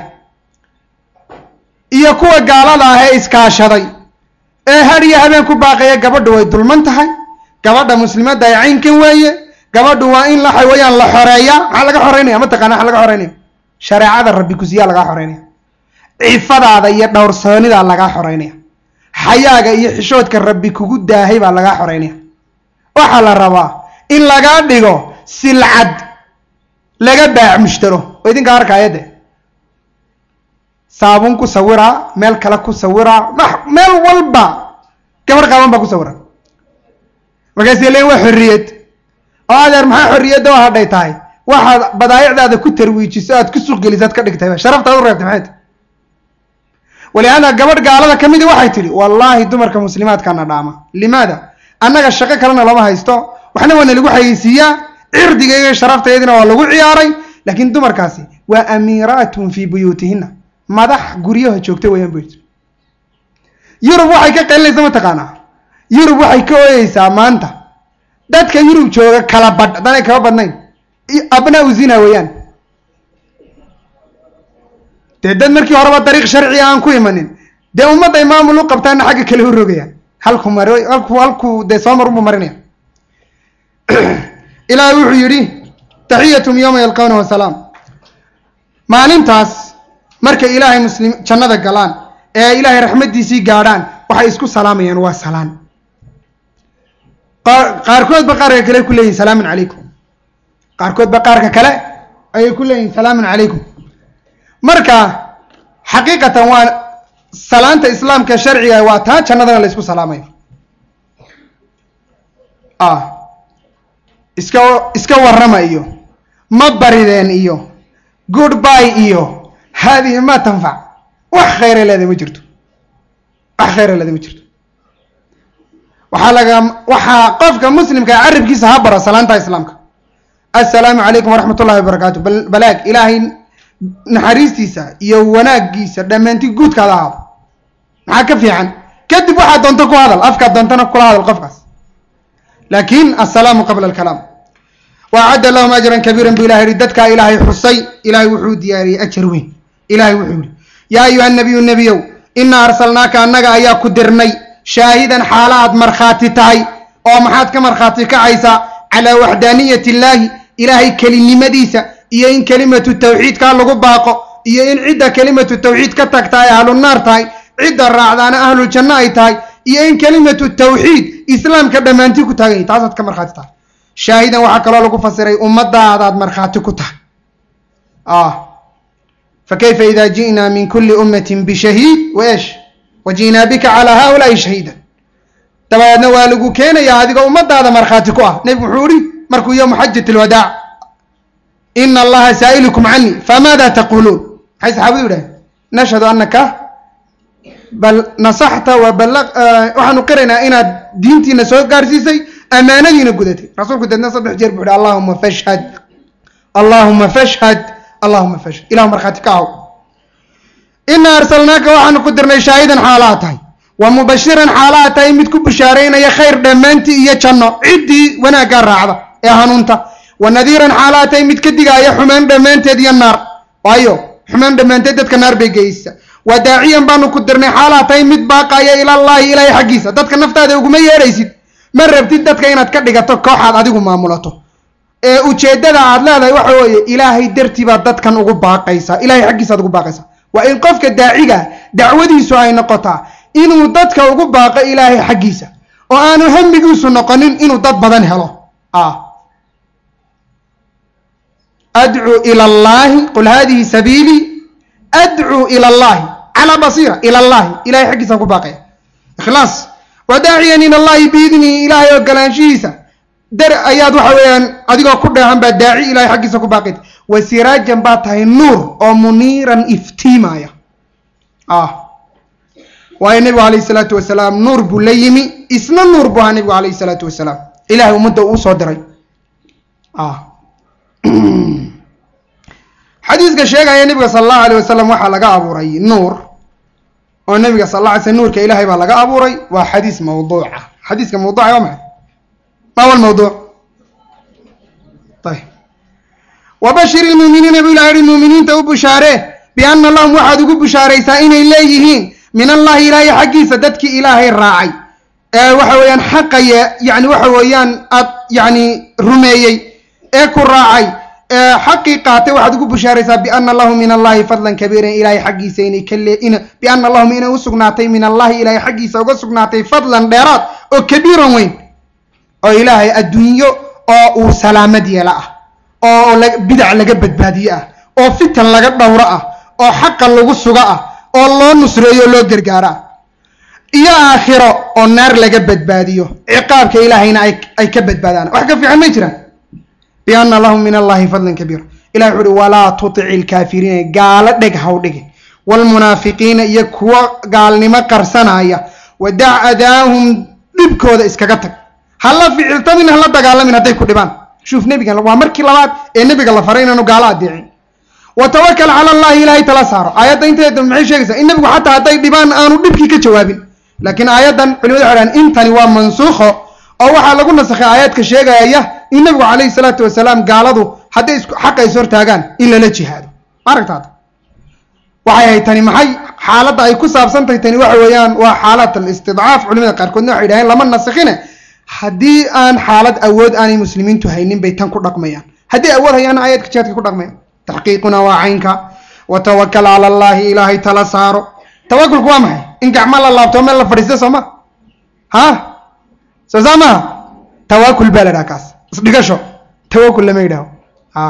iyo kuwa gaalada ah ee iskaashaday ee had iyo habeen ku baaqaya gabadhu way dulman tahay gabadha muslimadda ay caynkan weeye gabadhu waa in la wayaan la xoreeya maxaa laga xoreynaya mataqana waxa laga xoreynaya shareecada rabbi kusiyaa lagaa xoreynaya cifadaada iyo dhowrsoonidaa lagaa xoreynaya xayaaga iyo xishoodka rabbi kugu daahay baa lagaa xoreynaya waxaa la rabaa in lagaa dhigo silcad laga baac mushtaro oo idinka arkaayade saabuun ku sawiraa meel kale ku sawiraa meel walba gabar qaaban baa ku sawira markaasay leeyin waa xorriyad oo adeer maxaa xorriyadda oo hadhay tahay waxaad badaayicdaada ku tarwiijiso aad ku suuqgelisaad ka dhigtay sharaftaad u reebtay maxay tahay walihaada gabadh gaalada ka midi waxay tidhi wallaahi dumarka muslimaadkana dhaama limaada annaga shaqo kalena lama haysto waxna waa nalagu xayeysiiyaa cirdigayga sharaftayadina waa lagu ciyaaray laakiin dumarkaasi waa amiiraatun fii buyuutihina madax guryaha joogta wayaan bu yurub waxay ka qaylinaysa mataqaanaa yurub waxay ka ooyeysaa maanta dadka yurub jooga kala badh haddaanay kaba badnayn abnaa u zina weeyaan dee dad markii horeba dariiq sharciga aan ku imanin dee ummadday maamul u qabtaana xagga kale u rogayaan halku mar halku halkuu dee soo mar unbu marinaya ilaahay wuxuu yidhi taxiyatum yowma yalqawnahu salaam maalintaas markay ilaahay muslim jannada galaan ee ilaahay raxmaddiisii gaadhaan waxay isku salaamayaan waa salaan qaarkoodba qaarka kale ku leeyihin salaamun calaykum qaarkoodba qaarka kale ayay ku leeyihin salaamun calaykum marka xaqiiqatan waa salaanta islaamka sharciga waa taa jannadana la ysku salaamayo iska iska warrama iyo ma barideen iyo good by iyo haadihi ma tanfac wax khayra leeda ma jirto wax khayra leeda ma jirto waxaa laga waxaa qofka muslimka carabkiisa ha baro salaanta islaamka assalaamu calaykum waraxmat ullahi wabarakaatu balaag ilaahay naxariistiisa iyo wanaagiisa dhammaantii guudkaada ahaado maxaa ka fiican kadib waxaad doonto ku hadal afkaad doontana kula hadal qofkaas laakin assalaamu qabla alkalaam waacadda lahum ajran kabiiran bu ilahay yihi dadkaa ilaahay xusay ilahay wuxuu diyaariyey ajar weyn ilahay wuxuu yihi yaa ayuha nabiyu nebiyow inaa arsalnaaka annaga ayaa ku dirnay shaahidan xaala aad markhaati tahay oo maxaad ka markhaati kacaysaa calaa waxdaaniyat illaahi ilaahay kelinimadiisa iyo in kelimatu tawxiidkaa lagu baaqo iyo in cidda kelimatu tawxiid ka tagta ay ahlunaar tahay cidda raacdaana ahluljanno ay tahay iyo in kelimatu tawxiid islaamka dhammaantii ku taagan yahy taasaad ka markhaati tahay shaahidan waxaa kaloo lagu fasiray ummadaadaad markhaati ku tahay fakayfa ida ji'naa min kuli ummatin bishahiid waesh wa ji'naa bika calaa haulaai shahiida dabadeedna waa lagu keenayaa adigoo ummadaada markhaati ku ah nebigu wuxuu ihi markuu yowmu xajat lwadaac ina allaha saa'ilukum canii famaada taquluun maxay saxaabadu yidhahen nashhadu anaka bal nasaxta wa bala waxaanu qiraynaa inaad diintiina soo gaarsiisay amaanadiina gudatay rasuulku deedna saddex jeer buu ihi allahuma fashhad allahuma fashhad allahuma fashhad ilahu markhaati ka aw inaa arsalnaaka waxaanu ku dirnay shaahidan xaalaa tahay wa mubashiran xaalaa tahay mid ku bishaaraynaya khayr dhammaantii iyo janno ciddii wanaaggaa raacda ee hanuunta wa nadiiran xaalaa tahay mid ka digaaya xumaan dhammaanteed iyo naar waayo xumaan dhammaanteed dadka naar bay geysa wa daaciyan baanu ku dirnay xaalaa tahay mid baaqaya ilallaahi ilaahay xaggiisa dadka naftaada uguma yeedhaysid ma rabtid dadka inaad ka dhigato kooxaad adigu maamulato ee ujeeddada aad leedahay waxa weeye ilaahay dartii baad dadkan ugu baaqaysaa ilahay xaggiisaad ugu baaqaysaa waa in qofka daaciga dacwadiisu ay noqotaa inuu dadka ugu baaqo ilaahay xaggiisa oo aanu hamigiisu noqonin inuu dad badan helo adcuu ila allahi qul hadihi sabiilii adcuu ila allahi calaa basiira ila allahi ilahay xaggiisaan ku baaqaya ikhlaas wadaaciyan ila allahi biidnihi ilaahay ogolaanshihiisa dar ayaad waxa weeyaan adigoo ku dheehan baa daaci ilahay xaggiisa ku baaqid wa siraajan baa tahay nuur oo muniiran iftiimaya waayo nebigu alayhi salaatu wasalaam nuur buu la yimi isna nuur buu ahaa nebigu alayhi salaatu wasalaam ilahay ummadda uu soo diray xadiiska sheegaya nebiga sala allahu alayh wasalam waxaa laga abuuray nuur oo nebiga sal alla alay slam nuurka ilahay baa laga abuuray waa xadiis mawduuca xadiiska mawduuca waa maxay ma huwa lmawduuc ayb wabashir ilmuuminiina buu ilaha yihi muuminiinta u bushaaree bianna lahum waxaad ugu bushaaraysaa inay leeyihiin min allahi ilaahay xaggiisa dadkii ilaahay raacay ee waxa weeyaan xaqaya yani waxa weeyaan ad yani rumeeyey ee ku raacay ee xaqii qaatay waxaad ugu bushaaraysaa biana lahum min allahi fadlan kabiiran ilaahay xaggiisa inay ka lee biana lahum inay u sugnaatay min allahi ilaahay xaggiisa uga sugnaatay fadlan dheeraad oo kabiiran weyn oo ilaahay adduunyo oo uu salaamad yeela ah oo bidac laga badbaadiye ah oo fitan laga dhowro ah oo xaqa lagu sugo ah oo loo nusreeyo o loo gargaaro ah iyo aakhiro oo naar laga badbaadiyo ciqaabka ilaahayna ay ka badbaadaan wax ka fiican may jiraan biana lahum min allahi fadlan kabiira ilahi wuxu uhi walaa tutic ilkaafiriina gaalo dheg haw dhigin waalmunaafiqiina iyo kuwo gaalnimo qarsanaya wadac adaahum dhibkooda iskaga tag hala ficiltamin hala dagaalamin hadday ku dhibaan shuuf nebigan waa markii labaad ee nebiga la faray inaanu gaalo adeecin wa tawakal cala allahi ilaahay tala saaro aayadda inteeda maxay sheegaysaa in nebigu xataa hadday dhibaan aanu dhibkii ka jawaabin laakiin aayaddan culimadu waxay dhahan intani waa mansuukho oo waxaa lagu nasakhay aayaadka sheegaya in nebigu calayhi salaatu wasalaam gaaladu hadday isku xaqa is hortaagaan in lala jihaado ma aragtaada waxay ahayd tani maxay xaaladda ay ku saabsantahay tani waxa weeyaan waa xaalad alistidcaaf culimada qaarkoodna waxay dhaheen lama nasakhine haddii aan xaalad awood aanay muslimiintu haynin bay tan ku dhaqmayaan haddii awood hayaana aayadka jihaadka ku dhaqmayaan taxqiiquna waa caynka wa tawakal cala allahi ilaahay tala saaro tawakulku waa maxay in gacmo la laabto meel la fadhiista soo ma ha soo saa maha tawakul baa la dhaha kaas isdhigasho tawakul lama yidhaho a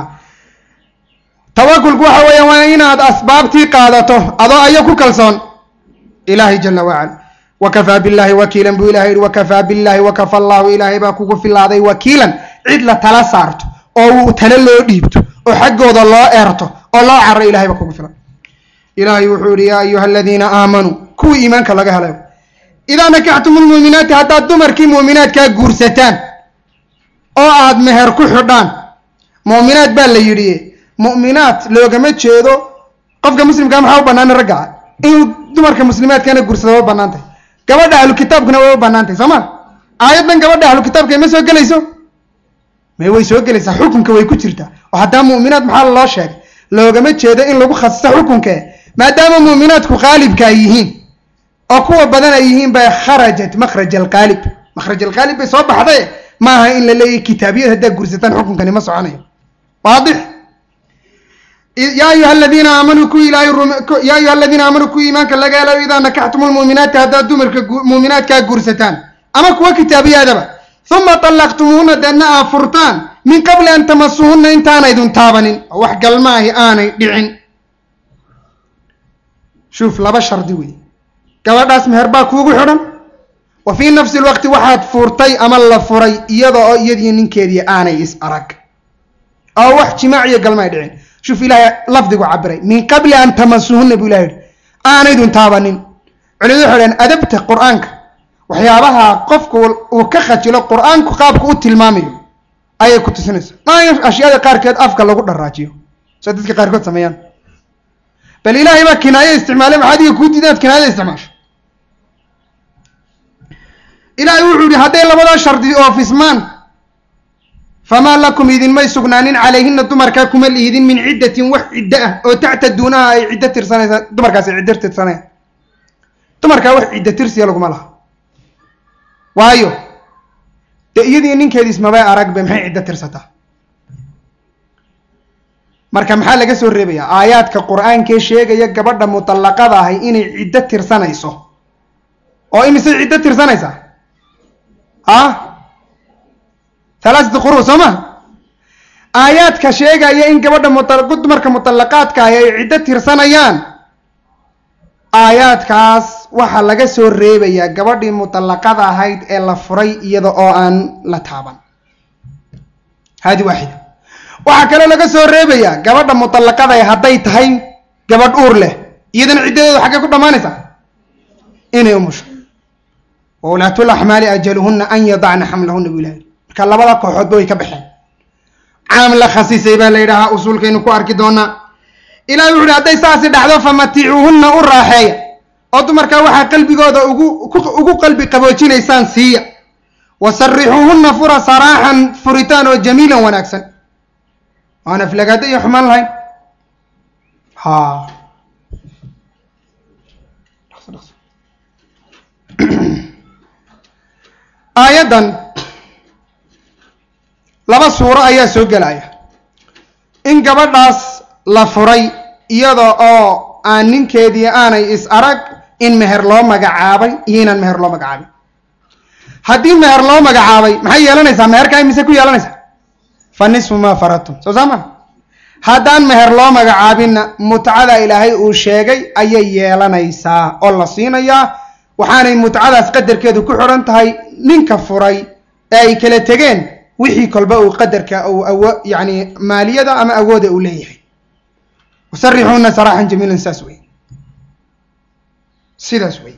tawakulku waxa weeya waa inaad asbaabtii qaadato adoo ayo ku kalsoon ilaahay jala wacala wakafaa billahi wakiilan buu ilahay yihi wakafaa billahi wakafa allahu ilaahay baa kugu filaaday wakiilan cid la tala saarto oo uu tale loo dhiibto oo xaggooda loo eerto oo loo caro ilahay baa kugu filan ilaahay wuxuu yihi yaa ayuha aladiina aamanuu kuwii iimaanka laga helayo idaa nakaxtum lmuuminaati haddaad dumarkii muuminaadkaa guursataan oo aad meher ku xidhaan mu'minaad baa la yidhi mu'minaad loogama jeedo qofka muslimkaa maxaa u banaana raggaa inuu dumarka muslimaadkana guursado way u bannaan tahay gabadha ahlu kitaabkuna way u bannaan tahay soo ma aayaddan gabadha ahlu kitaabka ma soo gelayso may way soo gelaysaa xukunka way ku jirtaa oo haddaa mu'minaad maxaa loo sheegay loogama jeedo in lagu khasiso xukunke maadaama mu'minaadku qaalibka ay yihiin oo kuwa badan ay yihiin bay kharajat makhraj alqaalib makhraj alqaalib bay soo baxday maaha in la leeyahy kitaabiyad haddaa gursataan xukunkani ma soconayo waadix yaa ayuha aladiina aamanuu ku ilaahay yaa ayuha aladiina aamanuu ku iimaanka laga helayo idaa nakaxtum lmuuminaati haddaad dumarka muuminaadkaa guursataan ama kuwa kitaabiyaadaba uma طallaqtumuuna deedna aa furtaan min qabli an tamasuhunna intaanaydun taabanin oo wax galmaahi aanay dhicin shuuf laba shardi wey gabadhaas meher baa kuugu xidhan wa fii nafsi lwaqti waxaad furtay ama la furay iyada oo iyadiyo ninkeedii aanay is arag oo wax jimaac iyo galma ay dhicin shuf ilaahay lafdigu cabiray min qabli an tamasuhunna buu ilahay yihi aanaydun taabanin culimadu waxay dhaheen adabta qur-aanka waxyaabaha qofku uu ka khajilo qur-aanku qaabku u tilmaamayo ayay ku tusinaysaa maa in ashyaada qaarkeed afka lagu dharaajiyo sida dadka qaarkood sameeyaan bal ilaahay baa kinaayo isticmaalay maxaad iga kuu diida inaad kinaayada isticmaasho ilaahay wuxuu yihi hadday labadaa shardi oofismaan famaa lakum idinmay sugnaanin calayhina dumarkaa kuma lihidin min ciddatin wax ciddo ah oo tactaduunaha ay ciddo tirsanaysa dumarkaas ay ciddo tirsanayaan dumarkaa wax ciddo tirsiya laguma laha waayo dee iyadii ninkeediis mabay aragbe maxay ciddo tirsataa marka maxaa laga soo reebayaa aayaadka qur-aankee sheegaya gabadha mutallaqada ahay inay ciddo tirsanayso oo imisay ciddo tirsanaysaa ah halaasati quru soo ma aayaadka sheegaya in gabadha muta dumarka mutallaqaadka ahi ay ciddo tirsanayaan aayaadkaas waxaa laga soo reebayaa gabadhii mutallaqada ahayd ee la furay iyada oo aan la taaban haadi waaxida waxaa kaloo laga soo reebayaa gabadha mutallaqada ah hadday tahay gabadh uur leh iyadana ciddadeedu xaggay ku dhammaanaysaa inay umusho wa ulaatul axmaali ajaluhunna an yadacna xamlahunna bu ilahay marka labada kooxoodba way ka baxeen caam la khasisay baa la yidhaahaa usuulkaynu ku arki doonaa ilahay wuxu uhi hadday saasi dhacdo famaticuuhunna u raaxeeya oo dumarkaa waxaa qalbigooda ugu ugu qalbi qaboojinaysaan siiya wa sarixuuhunna fura saraaxan furitaan oo jamiilan wanaagsan aan aflagaado iyo xumaan lahayn ha aayaddan laba suuro ayaa soo gelaya in gabadhaas la furay iyada oo aan ninkeedii aanay is arag in meher loo magacaabay iyo inaan meher loo magacaabin haddii meher loo magacaabay maxay yeelanaysaa meherkaa imise ku yeelanaysaa fa nisfu maa faradtum soo saa maa haddaan meher loo magacaabinna mutcada ilaahay uu sheegay ayay yeelanaysaa oo la siinayaa waxaanay mutcadaas qadarkeedu ku xidhan tahay ninka furay ee ay kala tegeen wixii kolba uu qadarka uu awo yacni maaliyada ama awooda uu leeyahay wasarixuuna saraaxan jamiilan saas wey sidaas wey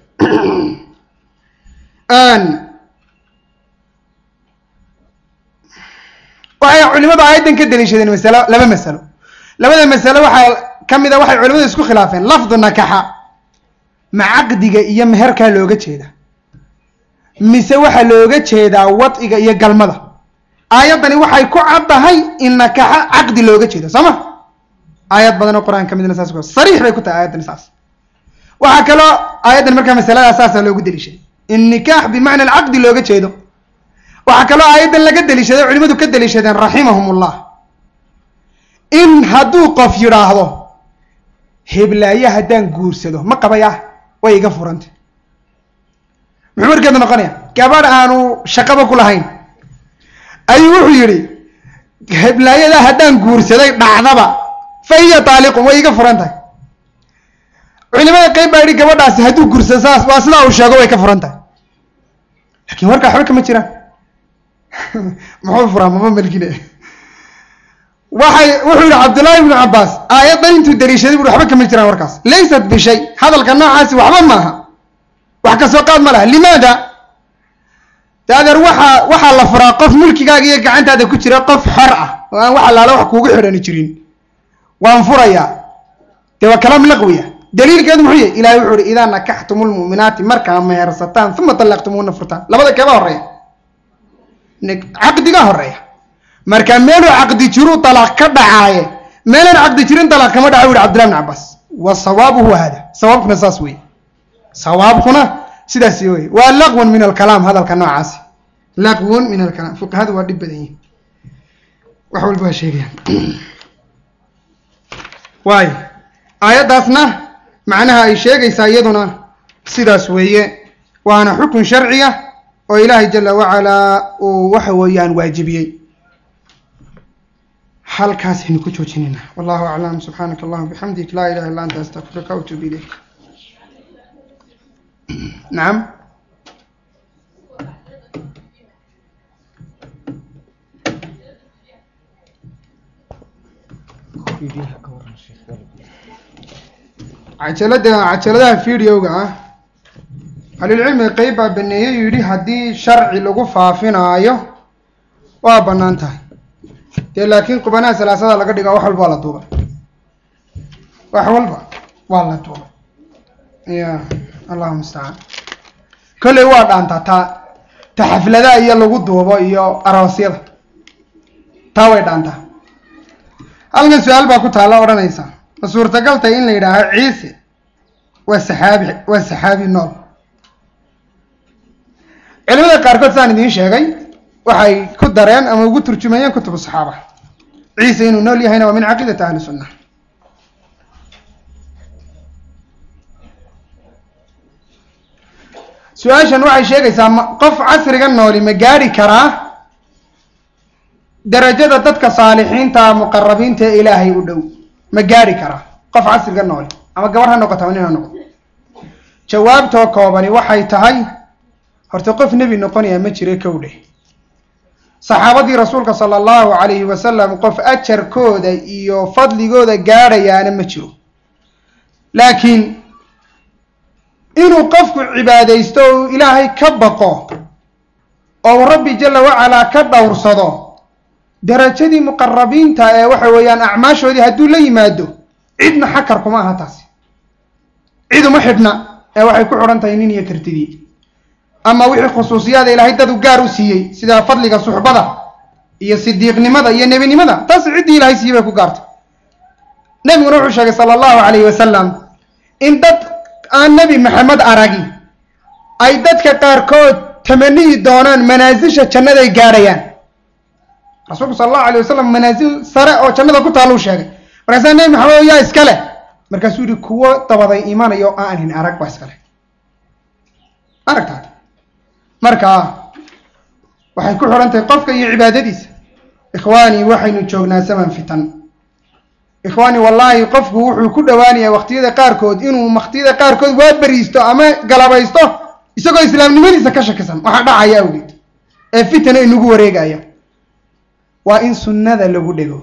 waxay culimadu aayaddan ka daliishadeen masalo laba masalo labada masalo waxaa ka mid a waxay culimadu isku khilaafeen lafdu nakaxa ma caqdiga iyo meherkaa looga jeeda mise waxaa looga jeedaa wadciga iyo galmada aayaddani waxay ku caddahay in nakaxa caqdi looga jeedo soo ma aayad badan oo qur-aan ka midna saas ku sariix bay ku tahay aayaddani saas waxaa kaloo aayaddan markaa masaladaas saasaa loogu daliishaday in nikaax bimacna alcaqdi looga jeedo waxaa kaloo aayaddan laga daliishaday culimadu ka daliishadeen raximahum ullah in hadduu qof yidhaahdo heblaaye haddaan guursado ma qabayah way iga furanta muxuu markeedu noqonaya gabadh aanu shaqaba ku lahayn ayuu wuxuu yidhi heblaayadaa haddaan guursaday dhacdaba fa hiya taaliqun way iga furan tahay culimada qeyb baa yidhi gabadhaasi hadduu guursado saas waa sidaa uu sheego way ka furan tahay lakin warkaa waxba kama jiraan muxuu furaa mama melkine waxay wuxuu yihi cabdullaahi ibnu cabbaas aayaddan intuu daliishaday bui waxba kama jiraan warkaas laysat bishay hadalka noocaasi waxba maaha wax kasoo qaad ma laha limaada de adeer waxaa waxaa la furaa qof mulkigaaga iyo gacantaada ku jira qof xor ah oo aan wax allaala wax kuugu xidhani jirin waan furayaa dee waa kalaam laqwiya daliilkeedu muxuu yahy ilahay wuxuu ihi idaa nakaxtumu lmu'minaati markaa mehersataan uma talaqtumuuna furtaan labada keeba horeeya caqdiga horeeya marka meeluu caqdi jiru dalaaq ka dhacaaye meelaan caqdi jirin dalaaq kama dhaca u yihi cabdillahi bn cabbaas wa sawaabu huwa hada sawaabkuna saas wey sawaabkuna sidaas wey waa laqwun min alkalaam hadalka noocaasi laqwun min alkalaam fuqahadu waa dhib badan yihin wax walba waa sheegayaan waayo aayaddaasna macnaha ay sheegaysaa iyaduna sidaas weeye waana xukun sharciya oo ilaahay jala wacalaa uu waxa weeyaan waajibiyey halkaasaynu ku joojinayna wallahu aclam subxaanaka allahuma bixamdik laa ilaha illa anta astaqfiruka watuub ilayk nacam cajalada cajaladaha videoga ah ahlulcilmiga qeyb baa baneeyey yidhi haddii sharci lagu faafinaayo waa bannaan tahay dee laakiin qubanaha salaasada laga dhigo wax walba waa la duubay wax walba waa la duubay ya allahu mustacaan kolley waa dhaantaa taa ta xafladaha iyo lagu duubo iyo aroosyada taa way dhaantaa halkan su-aal baa ku taalla odhanaysa ma suurtagal tahay in la yidhaaho ciise waa saxaabi waa saxaabi nool culimada qaarkood saan idiin sheegay waxay ku dareen ama ugu turjumayeen kutubu saxaaba ciise inuu nool yahayna waa min caqiidati ahli sunna su-aashan waxay sheegaysaa ma qof casriga nooli ma gaadhi karaa darajada dadka saalixiinta muqarabiinta ee ilaahay u dhow ma gaadhi karaa qof casriga nooli ama gabar ha noqoto ama nin ha noqoto jawaabtoo koobani waxay tahay horta qof nebi noqonaya ma jira kow dheh saxaabadii rasuulka sala allahu calayhi wasalam qof ajarkooda iyo fadligooda gaadhayaana ma jiro laakiin inuu qofku cibaadaysto o uu ilaahay ka baqo oo rabbi jala wacalaa ka dhowrsado darajadii muqarabiinta ee waxa weeyaan acmaashoodii hadduu la yimaado cidna xakar kuma aha taasi cid uma xidhna ee waxay ku xidhan tahay nin iyo kartidii ama wixii khusuusiyaada ilaahay dad u gaar u siiyey sida fadliga suxbada iyo sidiiqnimada iyo nebinimada taas ciddii ilahay siiyey bay ku gaartay nebiguna wuxuu sheegay sala allahu calayhi wasalam in dad aan nebi maxamed aragi ay dadka qaarkood tamaniyi doonaan manaasisha jannaday gaadhayaan rasuulku sala allahu alayh wasalam manaasil sare oo jannada ku taalluu sheegay markaasaa nebi maxamed yaa iska leh markaasuu yihi kuwo dabaday imanayo aanhin arag baa iska leh aragtaa marka waxay ku xidhan tahay qofka iyo cibaadadiisa ikhwaani waxaynu joognaa zaman fitan ikhwaani wallaahi qofku wuxuu ku dhowaanayaa waqtiyada qaarkood inuu waqtiyada qaarkood waa beriisto ama galabaysto isagoo islaamnimadiisa ka shakisan waxaa dhacaya awgeed ee fitana inagu wareegaya waa in sunnada lagu dhego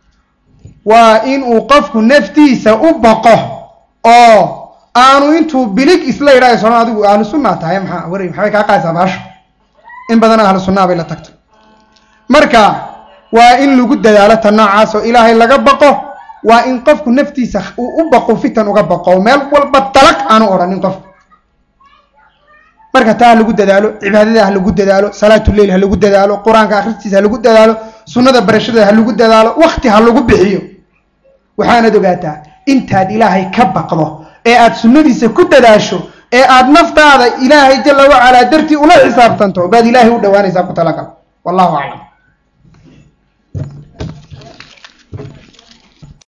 waa in uu qofku naftiisa u baqo oo aanu intuu bilig isla yidhaha sono adigu ahlu sunnaa tahay maxaa waray maxbay kaa qaaysaa baasho in badan ahlu sunnaa bay la tagto marka waa in lagu dadaalo ta noocaas oo ilaahay laga baqo waa in qofku naftiisa uu u baqo fitan uga baqo meel walba dalaq aanu odhanin qofku marka taa ha lagu dadaalo cibaadada ha lagu dadaalo salaatuleyl ha lagu dadaalo qur-aanka akhristiisa ha lagu dadaalo sunnada barashadeeda ha lagu dadaalo wakti ha lagu bixiyo waxaanad ogaataa intaad ilaahay ka baqdo ee aad sunnadiisa ku dadaasho ee aad naftaada ilaahay jala wacalaa dartii ula xisaabtanto baad ilaahay u dhawaanaysaa ku talagal wallahu aclam